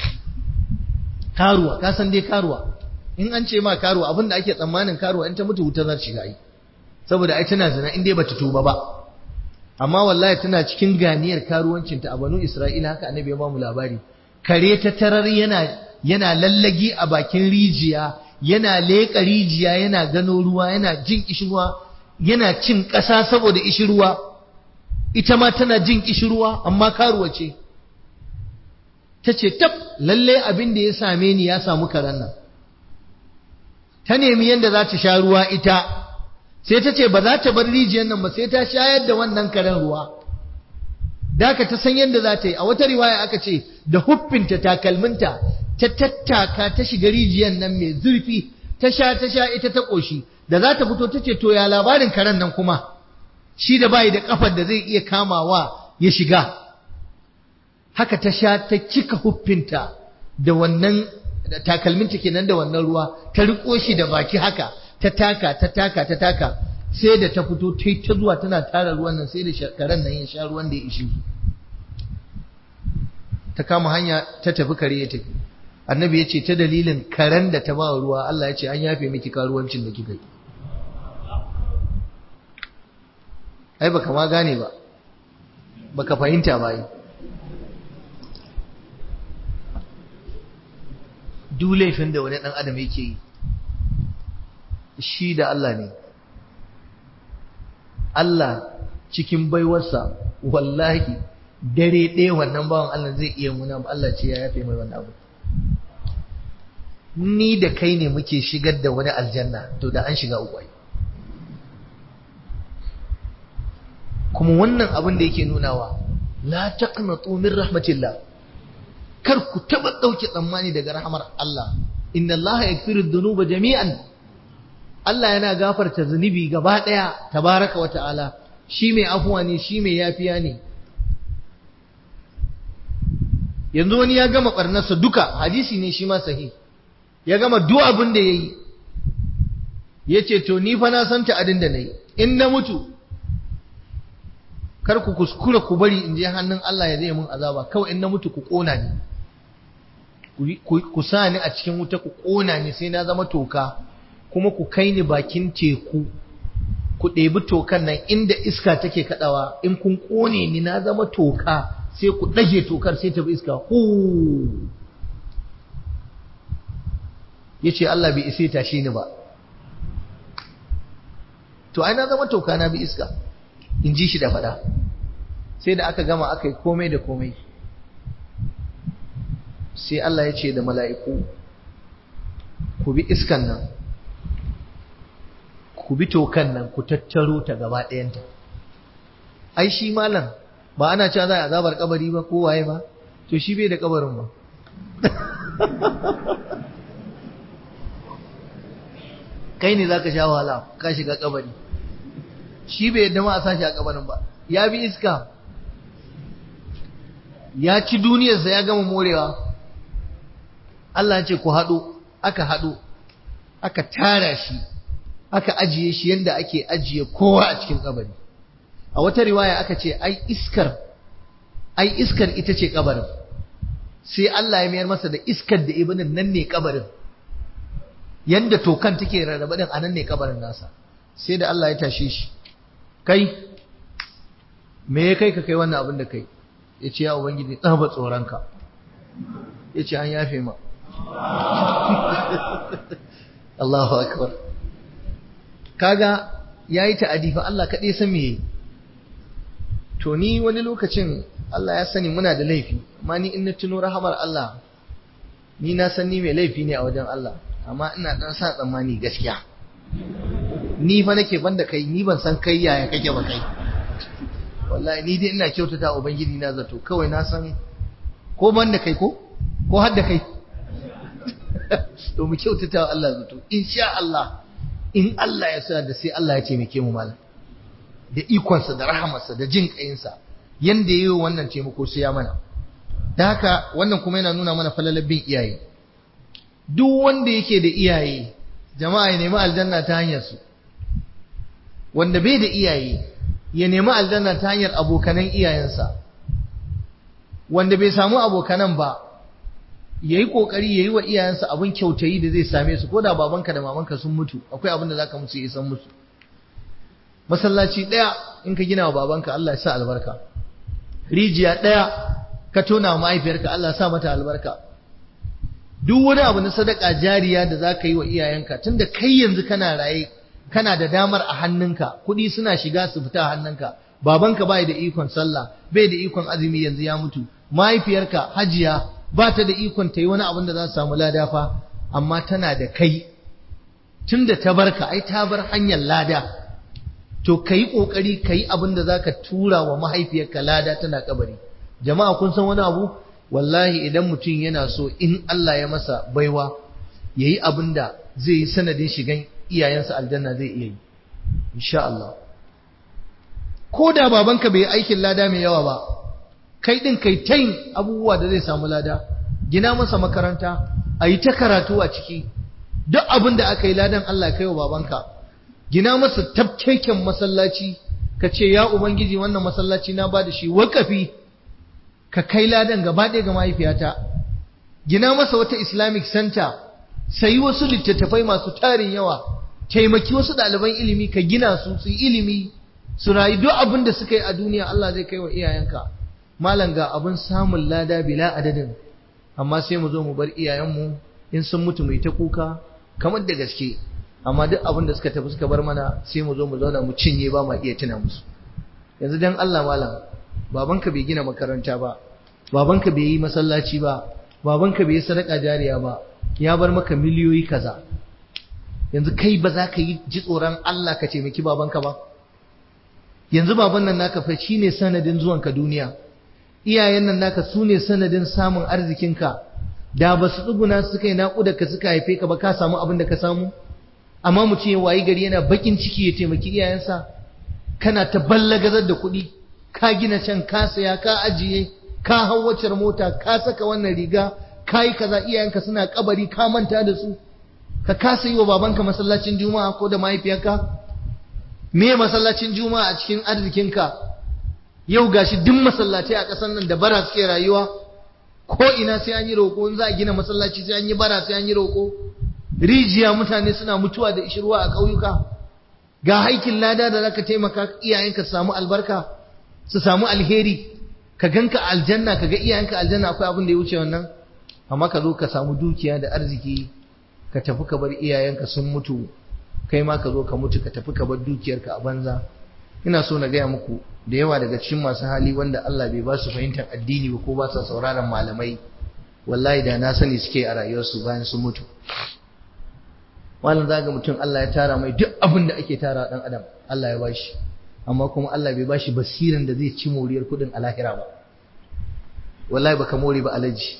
S1: karuwa ka san dai karuwa in an ce ma karuwa abinda ake tsammanin karuwa in ta mutu wuta za ta shiga yi saboda ai tana zina in dai bata tuba ba amma wallahi tana cikin ganiyar karuwancinta a banu Isra'ila haka annabi ya ba mu labari kare ta tarar yana yana lallagi a bakin rijiya yana leƙa rijiya yana gano ruwa yana jin kishirwa yana cin ƙasa saboda ishirwa ita ma tana jin kishirwa amma karuwa ce ta ce tab lalle abin da ya same ni ya samu karen nan ta nemi yadda za ta sha ruwa ita sai ta ce ba za ta bar rijiyar nan ba sai ta shayar da wannan karen ruwa daka ta san yadda za ta yi a wata riwaya aka ce da huffinta takalminta ta tattaka ta shiga rijiyar nan mai zurfi ta sha ta sha ita ta ƙoshi da za ta fito ta ce to ya labarin karen nan kuma shi da bayi da kafar da zai iya kamawa ya shiga haka ta sha ta cika huffinta da wannan takalminta kenan da wannan ruwa ta riko shi da baki haka ta taka ta taka ta taka sai da ta fito ta ta zuwa tana tara ruwan nan sai da karen nan ya sha ruwan da ya ishi ta kama hanya ta tafi kare ya tafi annabi ya ce ta dalilin karen da ta ba ruwa Allah ya ce an yafe miki karuwancin da kika yi ai baka ma gane ba baka fahimta ba yi duk laifin da wani ɗan adam yake yi shi da Allah ne Allah cikin baiwarsa wallahi dare ɗaya wannan bawan Allah zai iya muna Allah ce ya yafe mai wannan abu ni da kai ne muke shigar da wani aljanna to da an shiga ukwai kuma wannan abin da yake nunawa la taqnatu min rahmatillah kar ku taba dauke tsammani daga rahmar Allah inna Allah yaghfiru dhunuba jami'an Allah yana gafarta zunubi gaba daya tabaraka wa ta'ala shi mai afuwa ne shi mai yafiya ne yanzu wani ya gama barnarsa duka hadisi ne shi ma sahi ya gama duk abin da yayi yace to ni fa na san ta'adin da nayi in na mutu kar ku kuskura ku bari in je hannun Allah ya zai mun azaba kawai in na mutu ku kona ni ku sa ni a cikin wuta ku kona ni sai na zama toka kuma ku kai ni bakin teku ku ɗebi tokan nan inda iska take kaɗawa in kun ƙone ni na zama toka sai ku ɗage tokar sai ta bi iska hu ya ce Allah bai isa tashe ni ba to ai na zama toka na bi iska in ji shi da faɗa sai da aka gama aka yi komai da komai sai Allah ya ce da mala'iku ku bi iskan nan ku bi tokan nan ku tattaro ta gaba ɗayanta ai shi malam ba ana cewa za a azabar kabari ba ko waye ba to shi bai da kabarin ba kai ne zaka sha wahala ka shiga kabari shi bai yadda ma a sashi a kabarin ba ya bi iska ya ci duniyarsa ya gama morewa Allah ce ku haɗu aka haɗu aka tara shi aka ajiye shi yadda ake ajiye kowa a cikin kabari a wata riwaya aka ce ai iskar ai iskar ita ce kabarin sai Allah ya mayar masa da iskar da ibinin nan ne kabarin yanda tokan take rarraba din anan ne kabarin nasa sai da Allah ya tashe shi kai me ya kai ka kai wannan abin da kai ya ce ya ubangiji tsaba tsoronka ya ce an yafe ma Allahu akbar kaga yayi ta'adi fa Allah kaɗai san me yayi to ni wani lokacin Allah ya sani muna da laifi amma ni in na tuno rahamar Allah ni na san ni mai laifi ne a wajen Allah amma ina dan sa tsammani gaskiya ni fa nake banda kai ni ban san kai yaya kake ba kai wallahi ni dai ina kyautata ubangiji na zato kawai na san ko banda kai ko ko har da kai to mu kyautata wa Allah zato insha Allah in Allah ya sa da sai Allah ya taimake mu malam da ikonsa da rahamarsa da jin kayinsa yanda yayi wannan taimako sai ya mana da haka wannan kuma yana nuna mana falalar bin iyaye duk wanda yake da iyaye jama'a ya nemi aljanna ta hanyar su wanda bai da iyaye ya nemi aljanna ta hanyar abokanan iyayensa wanda bai samu abokanan ba yayi kokari yayi wa iyayensa abin kyautayi da zai same su koda babanka da mamanka sun mutu akwai abin da zaka musu yi san musu masallaci daya in ka gina wa babanka Allah ya sa albarka rijiya daya ka tona wa mahaifiyarka Allah ya sa mata albarka duk wani abu na sadaka jariya da zaka yi wa iyayenka tunda kai yanzu kana raye kana da damar a hannunka kuɗi suna shiga su fita a hannunka babanka bai da ikon sallah bai da ikon azumi yanzu ya mutu mahaifiyarka hajiya ba ta da ikon ta yi wani abin da za su samu lada fa amma tana da kai tun da ta barka ai ta bar hanyar lada to ka yi ƙoƙari ka yi abin da za ka tura wa mahaifiyarka lada tana kabari jama'a kun san wani abu wallahi idan mutum yana so in Allah ya masa baiwa ya yi abin da zai yi sanadin shigan iyayensa aljanna zai iya yi insha Allah ko da babanka bai yi aikin lada mai yawa ba kai din kai ta yin abubuwa da zai samu lada gina masa makaranta a yi ta karatu a ciki duk abin da aka yi ladan Allah kai wa babanka gina masa tafkeken masallaci ka ce ya ubangiji wannan masallaci na ba da shi wakafi ka kai ladan gaba ɗaya ga mahaifiyata gina masa wata islamic center sayi wasu littattafai masu tarin yawa taimaki wasu ɗaliban ilimi ka gina su su ilimi su rayu duk abin da suka yi a duniya Allah zai kai wa iyayenka malam ga abin samun lada bila adadin amma sai mu zo mu bar iyayenmu in sun mutu mu yi ta kuka kamar da gaske amma duk abin da suka tafi suka bar mana sai mu zo mu zauna mu cinye ba ma iya tuna musu yanzu dan Allah malam babanka bai gina makaranta ba babanka bai yi masallaci ba babanka bai yi sadaka jariya ba ya bar maka miliyoyi kaza yanzu kai ba za ka yi ji tsoron Allah ka taimaki babanka ba yanzu baban nan naka fa shine sanadin zuwanka duniya iyayen nan naka su ne sanadin samun arzikinka da ba su tsuguna suka yi naƙuda ka suka haife ka ba ka samu abin da ka samu amma mutum ya wayi gari yana bakin ciki ya taimaki iyayensa kana ta ballagazar da kuɗi ka gina can ka saya ka ajiye ka hau waccar mota ka saka wannan riga ka yi kaza iyayenka suna kabari ka manta da su ka kasa yi wa babanka masallacin juma'a ko da mahaifiyarka me masallacin juma'a a cikin arzikinka yau gashi duk masallatai a ƙasar nan da bara suke rayuwa ko ina sai an yi roƙo in za a gina masallaci sai an yi bara sai an yi roƙo rijiya mutane suna mutuwa da ishirwa a ƙauyuka ga haikin lada da zaka taimaka iyayenka su samu albarka su samu alheri ka ganka aljanna ka ga iyayenka aljanna akwai abin da ya wuce wannan amma ka zo ka samu dukiya da arziki ka tafi ka bar iyayenka sun mutu kai ma ka zo ka mutu ka tafi ka bar dukiyarka a banza ina so na gaya muku da yawa daga cikin masu hali wanda Allah bai ba su fahimtar addini ba ko ba sa sauraron malamai wallahi da na sani suke a rayuwarsu bayan sun mutu malam zaga mutum Allah ya tara mai duk abin da ake tara dan adam Allah ya bashi amma kuma Allah bai bashi basiran da zai ci moriyar kudin a lahira ba wallahi baka more ba alaji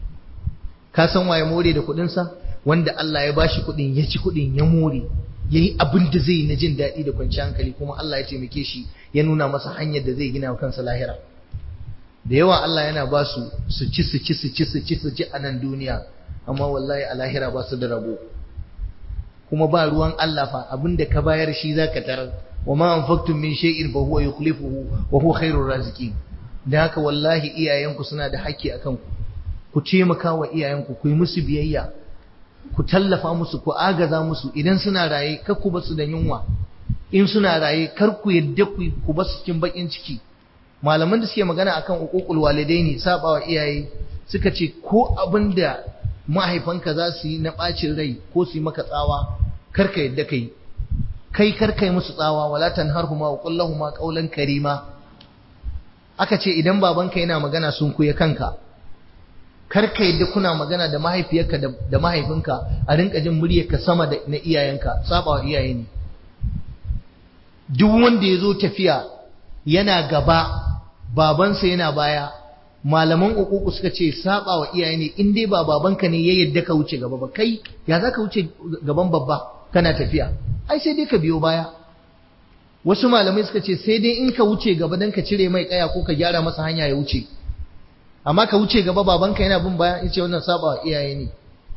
S1: ka san waye more da kudin sa wanda Allah ya bashi kudin ya ci kudin ya more yayi abin da zai na jin daɗi da kwanciyar hankali kuma Allah ya taimake shi ya nuna masa hanyar da zai gina wa kansa lahira da yawa Allah yana ba su su ci su ci su ci su ci su ci a nan duniya amma wallahi a lahira ba su da rabo kuma ba ruwan Allah fa abinda ka bayar shi zaka tarar wa ma anfaqtum min shay'in fa huwa yukhlifuhu wa huwa khairur raziqin dan haka wallahi iyayenku suna da haƙƙi akan ku ku taimaka wa iyayenku ku yi musu biyayya ku tallafa musu ku agaza musu idan suna raye kar ku basu da yunwa in suna raye kar ku yadda ku ku basu cikin bakin ciki malaman da suke magana akan uququl walidaini sabawa iyaye suka ce ko abinda mahaifanka za su yi na ɓacin rai ko su yi maka tsawa karka yadda kai kai karka yi musu tsawa wala tanharhuma wa qul lahumu qawlan karima aka ce idan babanka yana magana sun kuya kanka karka yadda kuna magana da mahaifiyarka da mahaifinka a rinka jin muryarka sama da na iyayenka sabawa iyaye ne duk wanda ya zo tafiya yana gaba babansa yana baya malaman ukuku suka ce saba wa iyaye ne in dai ba babanka ne ya yadda ka wuce gaba ba kai ya za ka wuce gaban babba kana tafiya ai sai dai ka biyo baya wasu malamai suka ce sai dai in ka wuce gaba dan ka cire mai kaya ko ka gyara masa hanya ya wuce amma ka wuce gaba babanka yana bin baya yace wannan saba wa iyaye ne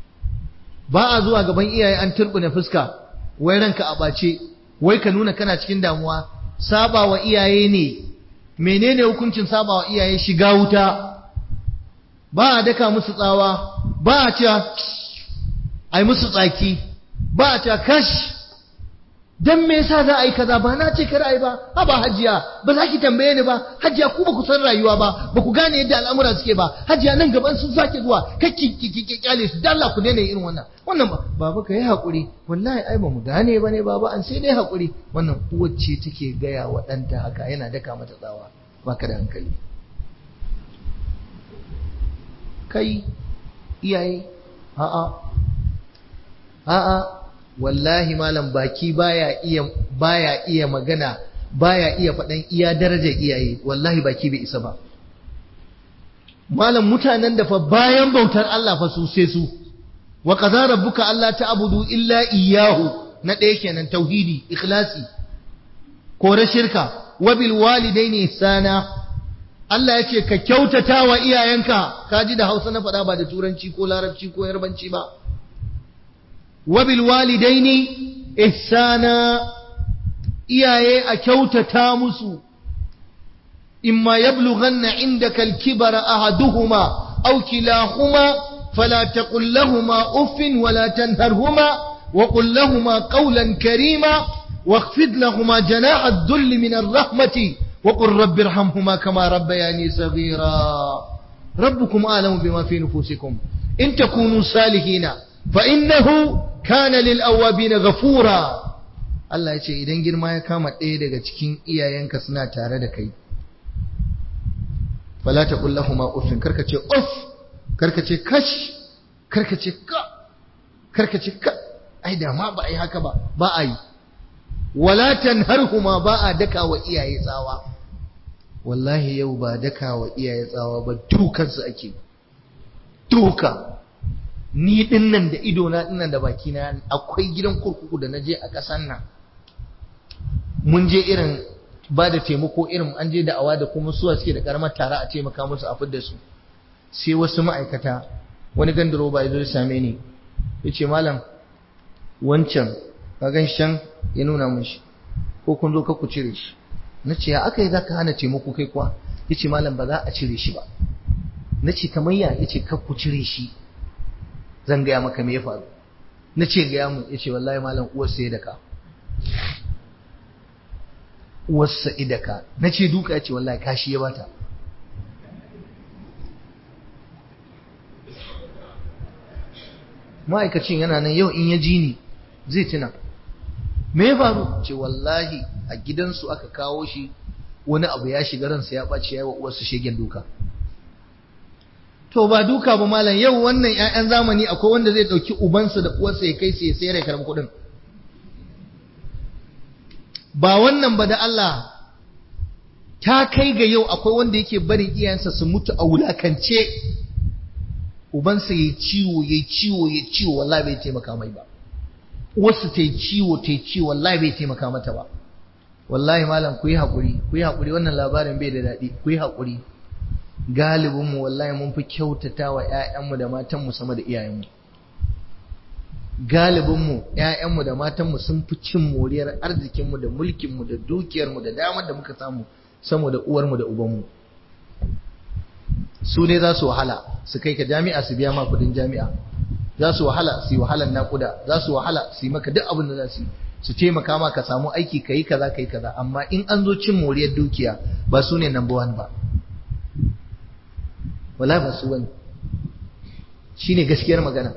S1: ba a zuwa gaban iyaye an turbune fuska wai ranka a bace wai ka nuna kana cikin damuwa saba wa iyaye ne menene hukuncin saba wa iyaye shiga wuta ba a daka musu tsawa ba a cewa ai musu tsaki ba a cewa kash dan me yasa za a yi kaza ba na ce kar ai ba ha ba hajiya ba za ki tambaye ni ba hajiya ku ba ku san rayuwa ba ba ku gane yadda al'amura suke ba hajiya nan gaban sun sake zuwa kakki ki kyale su dalla ku daina irin wannan wannan ba baba ka yi hakuri wallahi ai ba mu gane ba ne baba an sai dai hakuri wannan uwar ce take gaya wa ɗanta haka yana daka mata tsawa baka da hankali kai iyaye a'a a'a wallahi malam baki baya iya baya iya magana baya iya faɗan iya darajar iyaye wallahi baki bai isa ba malam mutanen da fa bayan bautar Allah fa su sai su wa qadara rabbuka alla ta'budu illa iyyahu na ɗaya kenan tauhidi ikhlasi kore shirka wa bil walidaini ihsana Allah yace ka kyautata wa iyayenka kaji da Hausa na faɗa ba da turanci ko larabci ko yarbanci ba wa bil walidaini ihsana iyaye a kyautata musu imma yablughanna indaka al-kibara ahaduhuma aw kilahuma fala taqul lahumu uffin wala tanharhuma wa qul lahumu qawlan karima واخفض لهما جناح الذل من الرحمة وقل رب ارحمهما كما ربياني صغيرا ربكم أعلم بما في نفوسكم إن تكونوا صالحين فإنه كان للأوابين غفورا Allah ya ce idan girma ya kama ɗaya daga cikin iyayenka suna tare da kai fala ta kullahuma uffin karka ce uff karka ce kash karka ce ka karka ce ka ai da ma ba ai haka ba ba a yi wala tanharhuma ba a daka wa iyaye tsawa wallahi yau ba daka wa iyaye tsawa ba dukansu ake duka ni dinnan da idona dinnan da bakina akwai gidan kurkuku da naje a ƙasan nan mun je irin ba da taimako irin an je da awa da kuma suwa suke da karamar tara a taimaka musu a fidda su sai wasu ma'aikata wani gandaro ba ya zo same ni ya ce malam wancan kagan shan ya nuna mun shi ko kun zo ka ku cire shi na ce ya aka yi za ka hana taimako kai kuwa ya ce malam ba za a cire shi ba na ce kamar ya ya ce ka ku cire shi zan gaya maka me ya faru na ce gaya mu ya ce wallahi malam uwar sai da ka uwarsa idaka na ce duka ya ce wallahi kashi ya bata ma'aikacin yana nan yau in ya ji ni zai tuna me ya faru ce wallahi a gidansu aka kawo shi wani abu ya shiga ransa ya ɓaci ya yi wa uwarsa shegen duka to ba duka ba malam yau wannan 'ya'yan zamani akwai wanda zai ɗauki ubansa da uwarsa ya kai su ya sayar ya karɓi kuɗin ba wannan ba da Allah ta kai ga yau akwai wanda yake barin iyayensa su mutu a wulakance ubansa ya ciwo ya ciwo ya ciwo wallahi bai taimaka mai ba wasu ta ciwo ta ciwo wallahi bai taimaka mata ba wallahi malam ku yi haƙuri ku yi haƙuri wannan labarin bai da daɗi ku yi haƙuri galibinmu wallahi mun fi kyautata wa 'ya'yanmu da matanmu sama da iyayenmu galibinmu ‘ya'yanmu da matanmu sun fi cin moriyar arzikinmu da mulkinmu da dukiyarmu da damar da muka samu sama da uwarmu da ubanmu su ne za su wahala su kai ka jami'a su biya ma kudin jami'a za su wahala su yi wahalan naƙuda za su wahala su yi maka duk abin da za su yi su taimaka ma ka samu aiki ka yi kaza ka yi kaza amma in an zo cin moriyar dukiya ba su ne number one ba wala ba su wani shine gaskiyar magana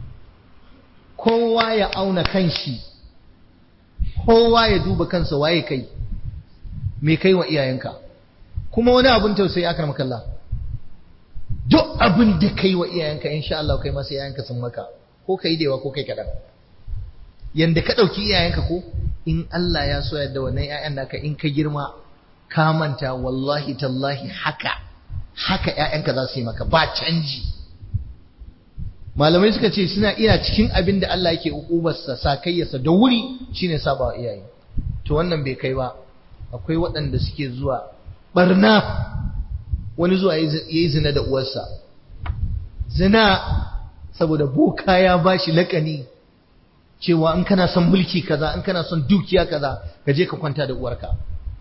S1: kowa ya auna kanshi kowa ya duba kansa waye kai me kai wa iyayenka kuma wani abun tausayi aka makalla duk abin da kai wa iyayenka insha Allah kai masa iyayenka sun maka ko kai dewa ko kai kadan yanda ka dauki iyayenka ko in Allah ya so yadda wannan iyayen naka in ka girma ka manta wallahi tallahi haka haka iyayenka za su yi maka ba canji malamai suka ce suna iya cikin abin da Allah yake ukubarsa sakayyarsa da wuri shine saba wa iyaye to wannan bai kai ba akwai waɗanda suke zuwa barna wani zuwa yayi zina da uwarsa zina saboda boka ya bashi lakani cewa in kana son mulki kaza in kana son dukiya kaza ka je ka kwanta da uwarka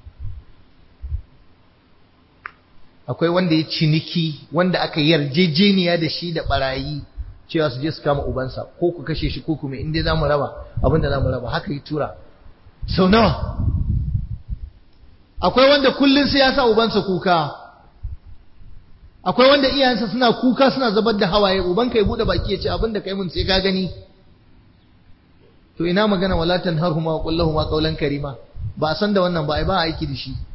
S1: akwai wanda ya ciniki wanda aka yarjejeniya da shi da barayi cewa su je su kama ubansa ko ku kashe shi ko kuma inda za mu raba abinda za mu raba haka yi tura sau nawa akwai wanda kullum sai ya sa ubansa kuka akwai wanda iyayensa suna kuka suna zubar da hawaye ubanka ya bude baki ya ce abinda kai mun sai ka gani to ina magana wala tanharhuma wa qul lahumu qawlan karima ba a san da wannan ba ai ba aiki da shi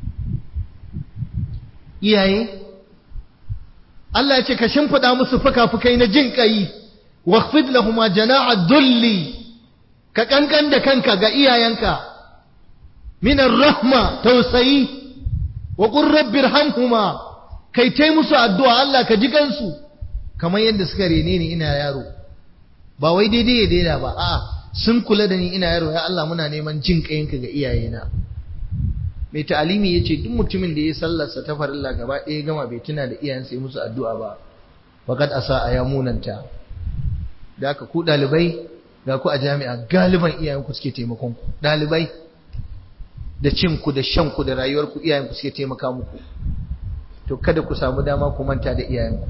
S1: iyaye Allah ya ce ka shimfiɗa musu fuka-fukai na jin ƙai, waqfid lahuma jana'a dulli, ka ƙanƙan da kanka ga iyayenka, minar rahma tausayi, wa ƙurrabbir hamhuma, kai tai musu addu'a Allah ka ji gansu, kamar yadda suka rene ni ina yaro. Ba wai daidai ya daida ba, a'a sun kula da ni ina yaro, ya Allah muna neman jin ƙayinka ga iyayena. mai ta'alimi ya ce duk mutumin da ya sallarsa ta farilla gaba ɗaya gama bai tuna da iyayensa ya musu addu'a ba fakat asa a ya munanta da aka ku ɗalibai ga ku a jami'a galiban iyayenku suke taimakon ku ɗalibai da cinku da shanku da rayuwarku iyayenku suke taimaka muku to kada ku samu dama ku manta da iyayenku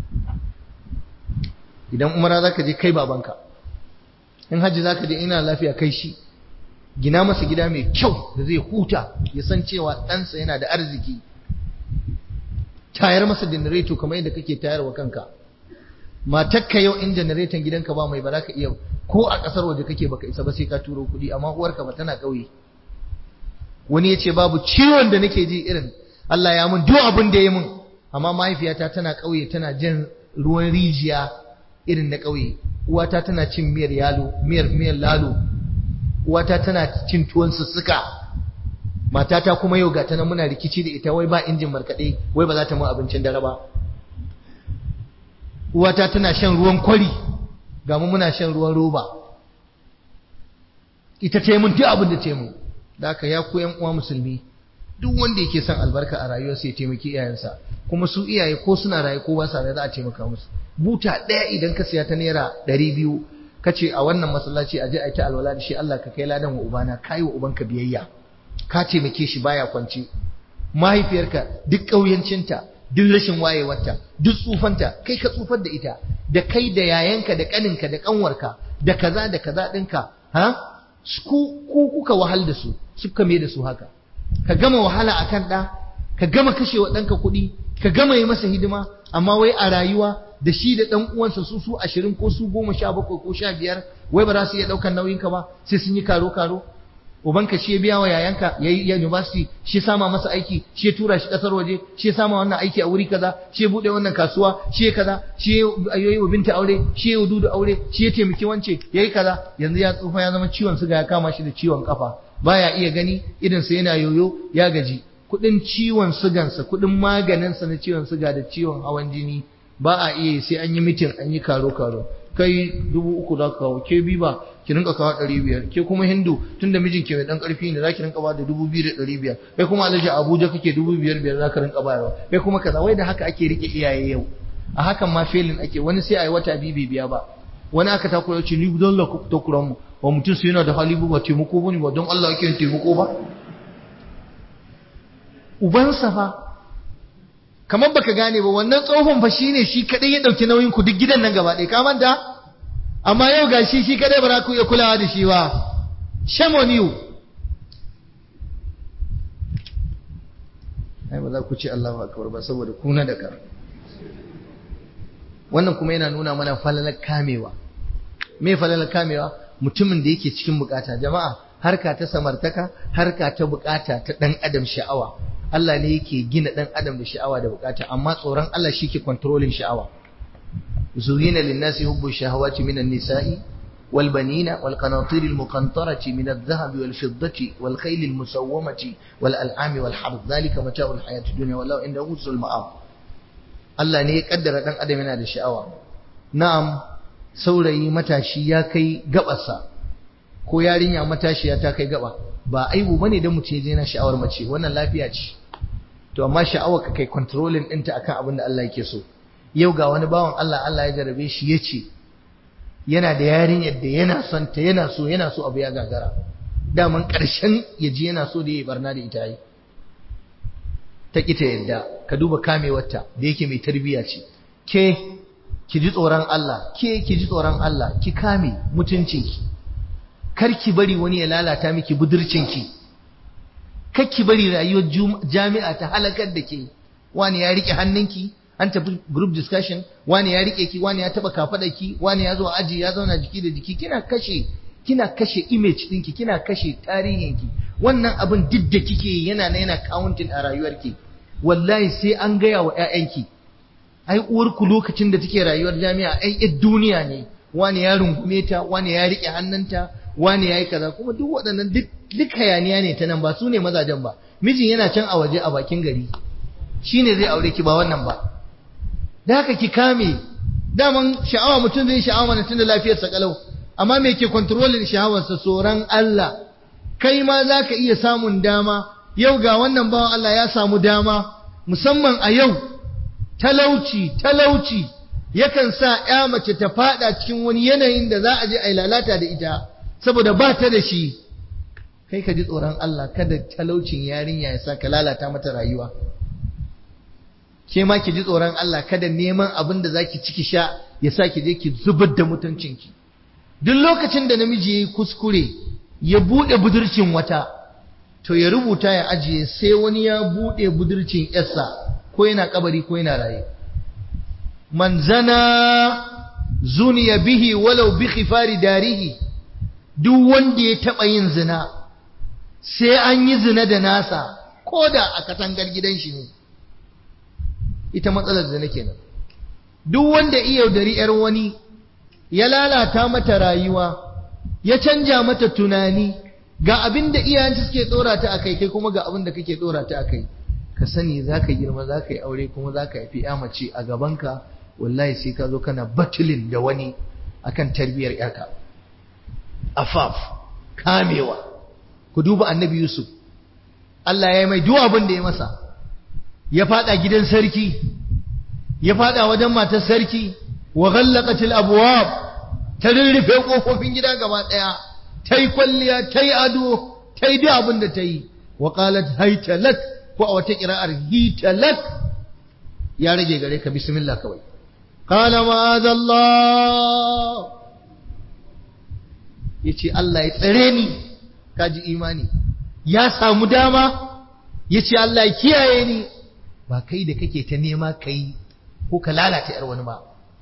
S1: idan umara za ka je kai babanka in hajji za ka je ina lafiya kai shi gina masa gida mai kyau da zai huta ya san cewa ɗansa yana da arziki tayar masa janareto kamar yadda kake tayarwa kanka matakka yau in janareton gidanka ba mai ba za ka iya ko a ƙasar waje kake baka isa ba sai ka turo kuɗi amma uwarka ba tana ƙauye wani ya ce babu ciwon da nake ji irin Allah ya mun duk abin da ya mun amma mahaifiyata tana ƙauye tana jin ruwan rijiya irin na ƙauye uwata tana cin miyar yalo miyar miyar lalo uwata tana cin tuwon sussuka matata kuma yau ga ta nan muna rikici da ita wai ba injin markaɗe wai ba za ta mu abincin dare ba uwata tana shan ruwan kwari ga mu muna shan ruwan roba ita ta yi mun duk abin da ta yi mun da haka ya ku yan uwa musulmi duk wanda yake son albarka a rayuwarsa ya taimaki iyayensa kuma su iyaye ko suna raye ko ba sa raye za a taimaka musu buta ɗaya idan ka siya ta naira ɗari biyu ka ce a wannan masallaci a je a yi ta alwala da shi Allah ka kai ladan wa ubana ka yi wa ubanka biyayya ka taimake shi baya kwance mahaifiyarka duk ƙauyancinta duk rashin wayewarta duk tsufanta kai ka tsufar da ita da kai da yayanka da ƙaninka da ƙanwarka da kaza da kaza ɗinka ha ku kuka wahal da su suka mai da su haka ka gama wahala akan ɗa ka gama kashe wa ɗanka kuɗi ka gama yi masa hidima amma wai a rayuwa da shi da ɗan uwansa su su ashirin ko su goma sha bakwai ko sha biyar wai ba za su iya ɗaukar nauyinka ba sai sun yi karo karo ubanka shi ya biya wa yayanka ya yi university shi ya sama masa aiki shi ya tura shi ƙasar waje shi ya sama wannan aiki a wuri kaza shi ya buɗe wannan kasuwa shi ya kaza shi ya yi wa binta aure shi ya dudu aure shi ya taimaki wance ya yi kaza yanzu ya tsufa ya zama ciwon suga ya kama shi da ciwon kafa baya iya gani idansa yana yoyo ya gaji kudin ciwon sugansa kudin maganinsa na ciwon suga da ciwon hawan jini ba a iya sai an yi mitin an yi karo karo kai dubu uku za ka kawo ke bi ba ki rinka kawo ɗari biyar ke kuma hindu tun da mijin ke mai ɗan ƙarfi ne za ki rinka ba da dubu biyu da ɗari biyar kai kuma alhaji abuja kake dubu biyar biyar za ka rinka bayarwa kai kuma kaza wai da haka ake rike iyaye yau a hakan ma felin ake wani sai a yi wata biyu bai biya ba wani aka takura ya ce ni don la takuran mu ba mutum su yana da hali ba taimako ba ne ba don Allah yake taimako ba ubansa fa kamar baka gane ba wannan tsohon fa shine shi kadai ya dauki nauyin ku duk gidan nan gaba ɗaya ka manta amma yau gashi shi kadai ba za ku iya kulawa da shi ba shame on you ai ba za ku ce Allahu akbar ba saboda kuna da kar wannan kuma yana nuna mana falalar kamewa me falalar kamewa mutumin da yake cikin bukata jama'a harka ta samartaka harka ta bukata ta dan adam sha'awa Allah ne yake gina dan adam da sha'awa da bukata amma tsoron Allah shi ke controlling sha'awa zuyina lin-nasi hubbu shahawati minan nisa'i wal banina wal qanatir al muqantarati min adh-dhahabi wal fiddati wal khayl al musawwamati wal al'ami wal harth dhalika mata'u al hayati dunya wallahu indahu husnul ma'ab Allah ne ya kaddara dan adam yana da sha'awa na'am saurayi matashi ya kai gabarsa ko yarinya matashiya ta kai gaba ba aibu bane da mutum ya je na sha'awar mace wannan lafiya ce to amma sha'awar ka kai controlling ɗinta akan abin da Allah yake so yau ga wani bawan Allah Allah ya jarabe shi ya ce yana da yarinyar da yana son ta yana so yana so abu ya gagara daman ƙarshen ya ji yana so da ya barna da ita yi ta ƙi ta yadda ka duba kamewarta da yake mai tarbiyya ce ke ki ji tsoron Allah ke ki ji tsoron Allah ki kame mutuncinki kar ki bari wani ya lalata miki budurcinki kar ki bari rayuwar jami'a ta halakar da ke wani ya rike hannunki an tafi group discussion wani ya rike ki wani ya taba ki wani ya zo aji ya zauna jiki da jiki kina kashe kina kashe image ɗinki kina kashe tarihinki wannan abin duk da kike yana na yana counting a rayuwarki wallahi sai an gaya wa 'ya'yanki ai uwarku lokacin da take rayuwar jami'a ai ƴar duniya ne wani ya rungume ta wani ya rike hannunta wani ya yi kaza kuma duk waɗannan duk duk hayaniya ne ta nan ba su ne mazajen ba mijin yana can a waje a bakin gari shine zai aure ki ba wannan ba da haka ki kame daman sha'awa mutum zai sha'awa mana tunda lafiyarsa kalau amma me ke controlling sha'awarsa tsoron Allah kai ma za ka iya samun dama yau ga wannan bawan Allah ya samu dama musamman a yau talauci talauci yakan sa ya mace ta fada cikin wani yanayin da za a je a yi lalata da ita saboda ba ta da shi kai ka ji tsoron Allah kada talaucin yarinya ya sa ka lalata mata rayuwa ke ma ki ji tsoron Allah kada neman abin da zaki ciki sha ya sa ki je ki zubar da mutuncinki duk lokacin da namiji yayi kuskure ya bude budurcin wata to ya rubuta ya ajiye sai wani ya bude budurcin yarsa ko yana kabari ko yana raye man zana zuniya bihi walau bi khifari darihi duk wanda ya taba yin zina sai an yi zina da nasa ko da a katangar gidan shi ne ita matsalar zina kenan duk wanda iya yaudari yar wani ya lalata mata rayuwa ya canja mata tunani ga abin da iyayenta suke dora ta akai kai kuma ga abin da kake dora ta akai ka sani zaka girma zaka yi aure kuma zaka haifi ya mace a gabanka wallahi sai ka zo kana batulin da wani akan tarbiyar yarka afaf kamewa ku duba annabi yusuf Allah ya yi mai duk abin da ya masa ya fada gidan sarki ya fada wajen matar sarki wa ghallaqatil abwab ta rurrufe kofofin gida gaba daya tai kwalliya tai ado tai duk abin da tai wa qalat hayta lak ko a wata qira'ar hita lak ya rage gare ka bismillah kawai qala ma'azallah yace Allah ya tsare ni kaji imani ya samu dama yace Allah ya kiyaye ni ba kai da kake ta nema kai ko ka lalata yar wani ba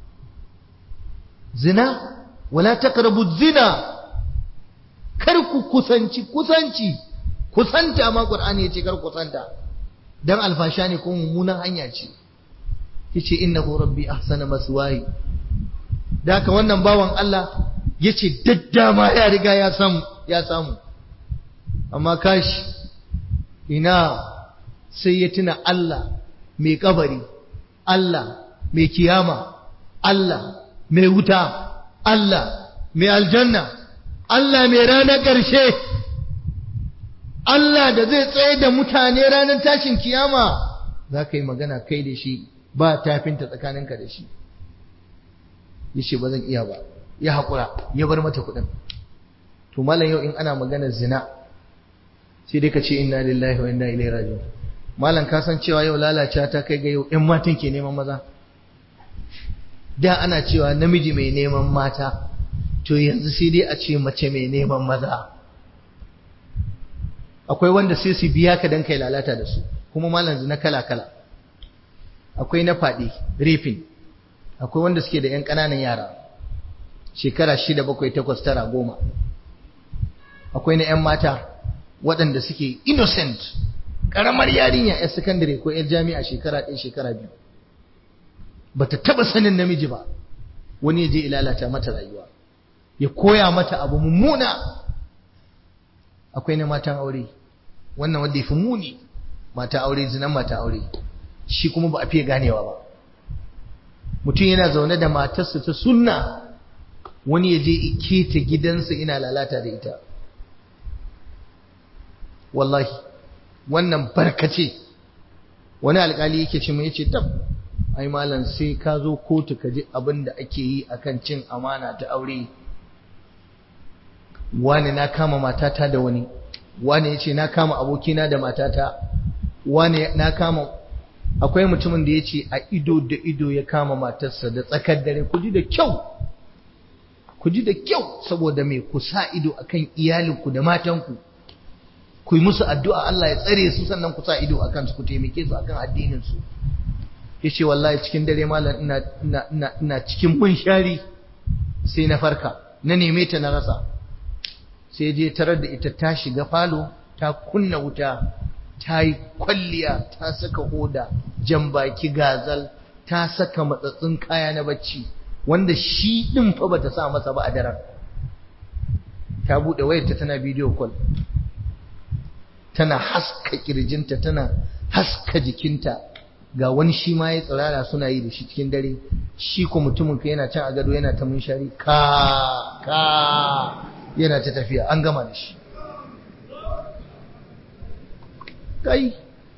S1: zina wala taqrabu zina kar ku kusanci kusanci kusanta ma qur'ani yace kar kusanta dan alfasha ne ko mummunan hanya ce yace innahu rabbi ahsana maswaya da haka wannan bawan Allah yace daddama ya riga ya samu ya samu amma kashi ina sai ya tuna Allah mai kabari Allah mai kiyama Allah mai wuta Allah mai aljanna Allah mai ranar ƙarshe Allah da zai tsaye da mutane ranar tashin kiyama za ka yi magana kai da shi ba tafinta tsakaninka da shi ya ce ba zan iya ba ya haƙura ya bar mata kuɗin to malam yau in ana maganar zina sai dai ka ce inna lillahi wa inna ilaihi raji'un malam ka san cewa yau lalacewa ta kai ga yau ƴan matan ke neman maza da ana cewa namiji mai neman mata to yanzu sai dai a ce mace mai neman maza akwai wanda sai su biya ka dan kai lalata da su kuma malam zina kala kala akwai na faɗi rifin akwai wanda suke da ƴan ƙananan yara shekara shida bakwai takwas tara goma akwai na ƴan mata waɗanda suke innocent ƙaramar yarinya 'yar sakandare ko 'yar jami'a shekara ɗaya shekara biyu ba ta taɓa sanin namiji ba wani ya je ilalata mata rayuwa ya koya mata abu mummuna akwai na matan aure wannan wanda ya fi muni mata aure zinan mata aure shi kuma ba a fiye ganewa ba mutum yana zaune da matarsa ta sunna wani ya je iketa gidansa ina lalata da ita wallahi wannan barkace wani alkali yake ce mai yace tab ai malam sai ka zo kotu ka ji abin da ake yi akan cin amana ta aure wani na kama matata da wani wani yace na kama abokina da matata wani na kama akwai mutumin da yace a ido da ido ya kama matarsa da tsakar dare ku ji da kyau ku ji da kyau saboda me ku sa ido akan iyalinku da matanku ku yi musu addu'a Allah ya tsare su sannan ku sa ido akan su ku taimake su akan addinin su yace wallahi cikin dare malam ina ina ina ina cikin munshari sai na farka na neme ta na rasa sai je tarar da ita ta shiga falo ta kunna wuta ta yi kwalliya ta saka hoda jan baki gazal ta saka matsatsin kaya na bacci wanda shi din fa bata sa masa ba a daren ta bude wayarta tana bidiyo call tana haska kirjinta tana haska jikinta ga wani shi ma ya tsirara suna yi da shi cikin dare shi ko mutumin ka yana can a gado yana ta munshari ka ka yana ta tafiya an gama da shi kai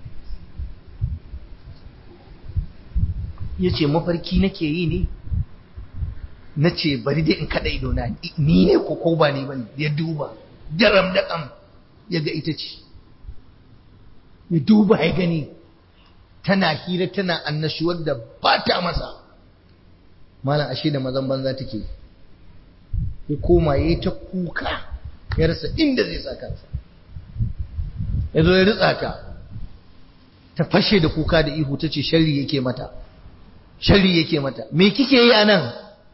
S1: ya ce mafarki nake yi ne na ce bari dai in kaɗa ido na ni ne ko ko ba ni ba ya duba daram da ƙam ya ga ita ce ya duba ya gani tana hira tana annashuwar da ba ta masa malam ashe da mazan banza take ya koma ya yi ta kuka ya rasa inda zai sa kansa ya zo ya ritsa ta ta fashe da kuka da ihu ta ce sharri yake mata sharri yake mata me kike yi a nan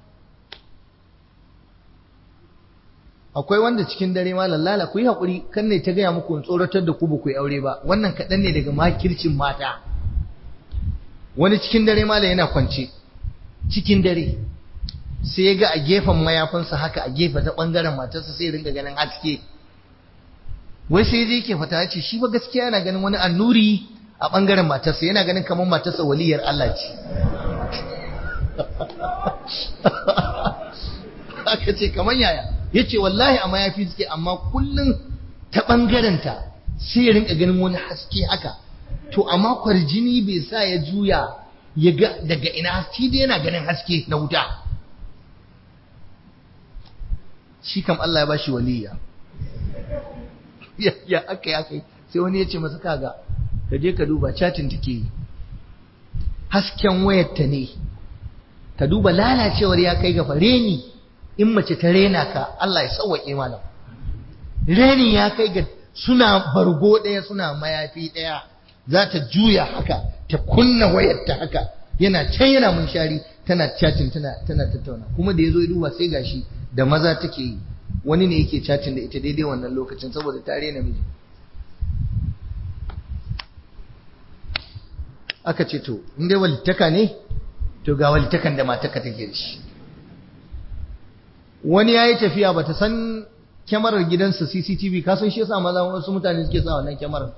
S1: akwai wanda cikin dare ma lallala ku yi haƙuri kan ne ta gaya muku in tsoratar da ku ba ku yi aure ba wannan kaɗan ne daga makircin mata wani cikin dare ma yana kwance cikin dare sai ya ga a gefen mayafinsa haka a gefe ta ɓangaren matarsa sai ringa ganin haske wai sai je ke fata ce shi ba gaskiya yana ganin wani annuri a bangaren matarsa yana ganin kamar matarsa waliyar Allah ce aka ce kamar yaya yace wallahi amma yafi suke amma kullun ta bangarenta sai ya rinka ganin wani haske haka to amma kwarjini bai sa ya juya ya ga daga ina haske dai yana ganin haske na wuta shi kam Allah ya bashi waliya ya ya aka ya kai sai wani ya ce masa kaga ka je ka duba chatin take yi hasken wayarta ne ka duba lalacewar ya kai ga reni in mace ta rena ka Allah ya sauwaƙe malam reni ya kai ga suna bargo ɗaya suna mayafi ɗaya za ta juya haka ta kunna wayarta haka yana can yana munshari tana chatting tana tana tattauna kuma da yazo ya duba sai gashi da maza take yi wani ne yake chatting da ita daidai wannan lokacin saboda tare namiji aka ce to in dai walittaka ne to ga walittakan da mataka take da shi wani yayi tafiya bata san kyamarar gidansa CCTV ka san shi yasa maza wasu mutane suke sa wannan kyamarar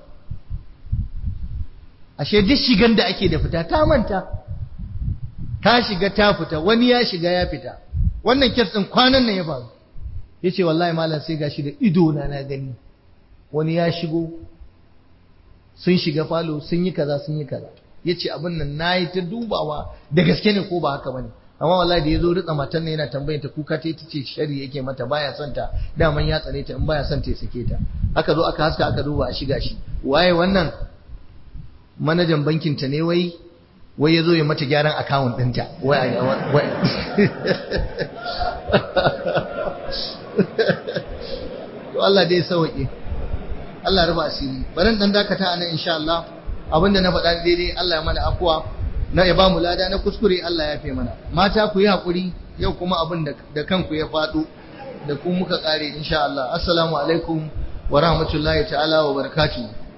S1: ashe duk shigan da ake da fita ta manta ta shiga ta fita wani ya shiga ya fita wannan kes din kwanan nan ya faru yace wallahi malam sai gashi da ido na na gani wani ya shigo sun shiga falo sun yi kaza sun yi kaza yace abin nan nayi ta dubawa da gaske ne ko ba haka bane amma wallahi da yazo ritsa matan nan yana tambayar ta kuka ta ce shari yake mata baya son ta daman ya tsare ta in baya son ta ya sake ta aka zo aka haska aka duba a shiga shi waye wannan manajan bankin ta ne wai wai yazo ya mata gyaran account ɗinta wai wai to Allah dai sauke Allah ruba asiri bari dan dakata anan insha Allah abinda na faɗa daidai Allah ya mana afuwa na ya ba mu lada na kuskure Allah ya fi mana mata ku yi hakuri yau kuma abin da kanku ya faɗo da ku muka ƙare insha Allah assalamu alaikum wa rahmatullahi ta'ala wa barakatuh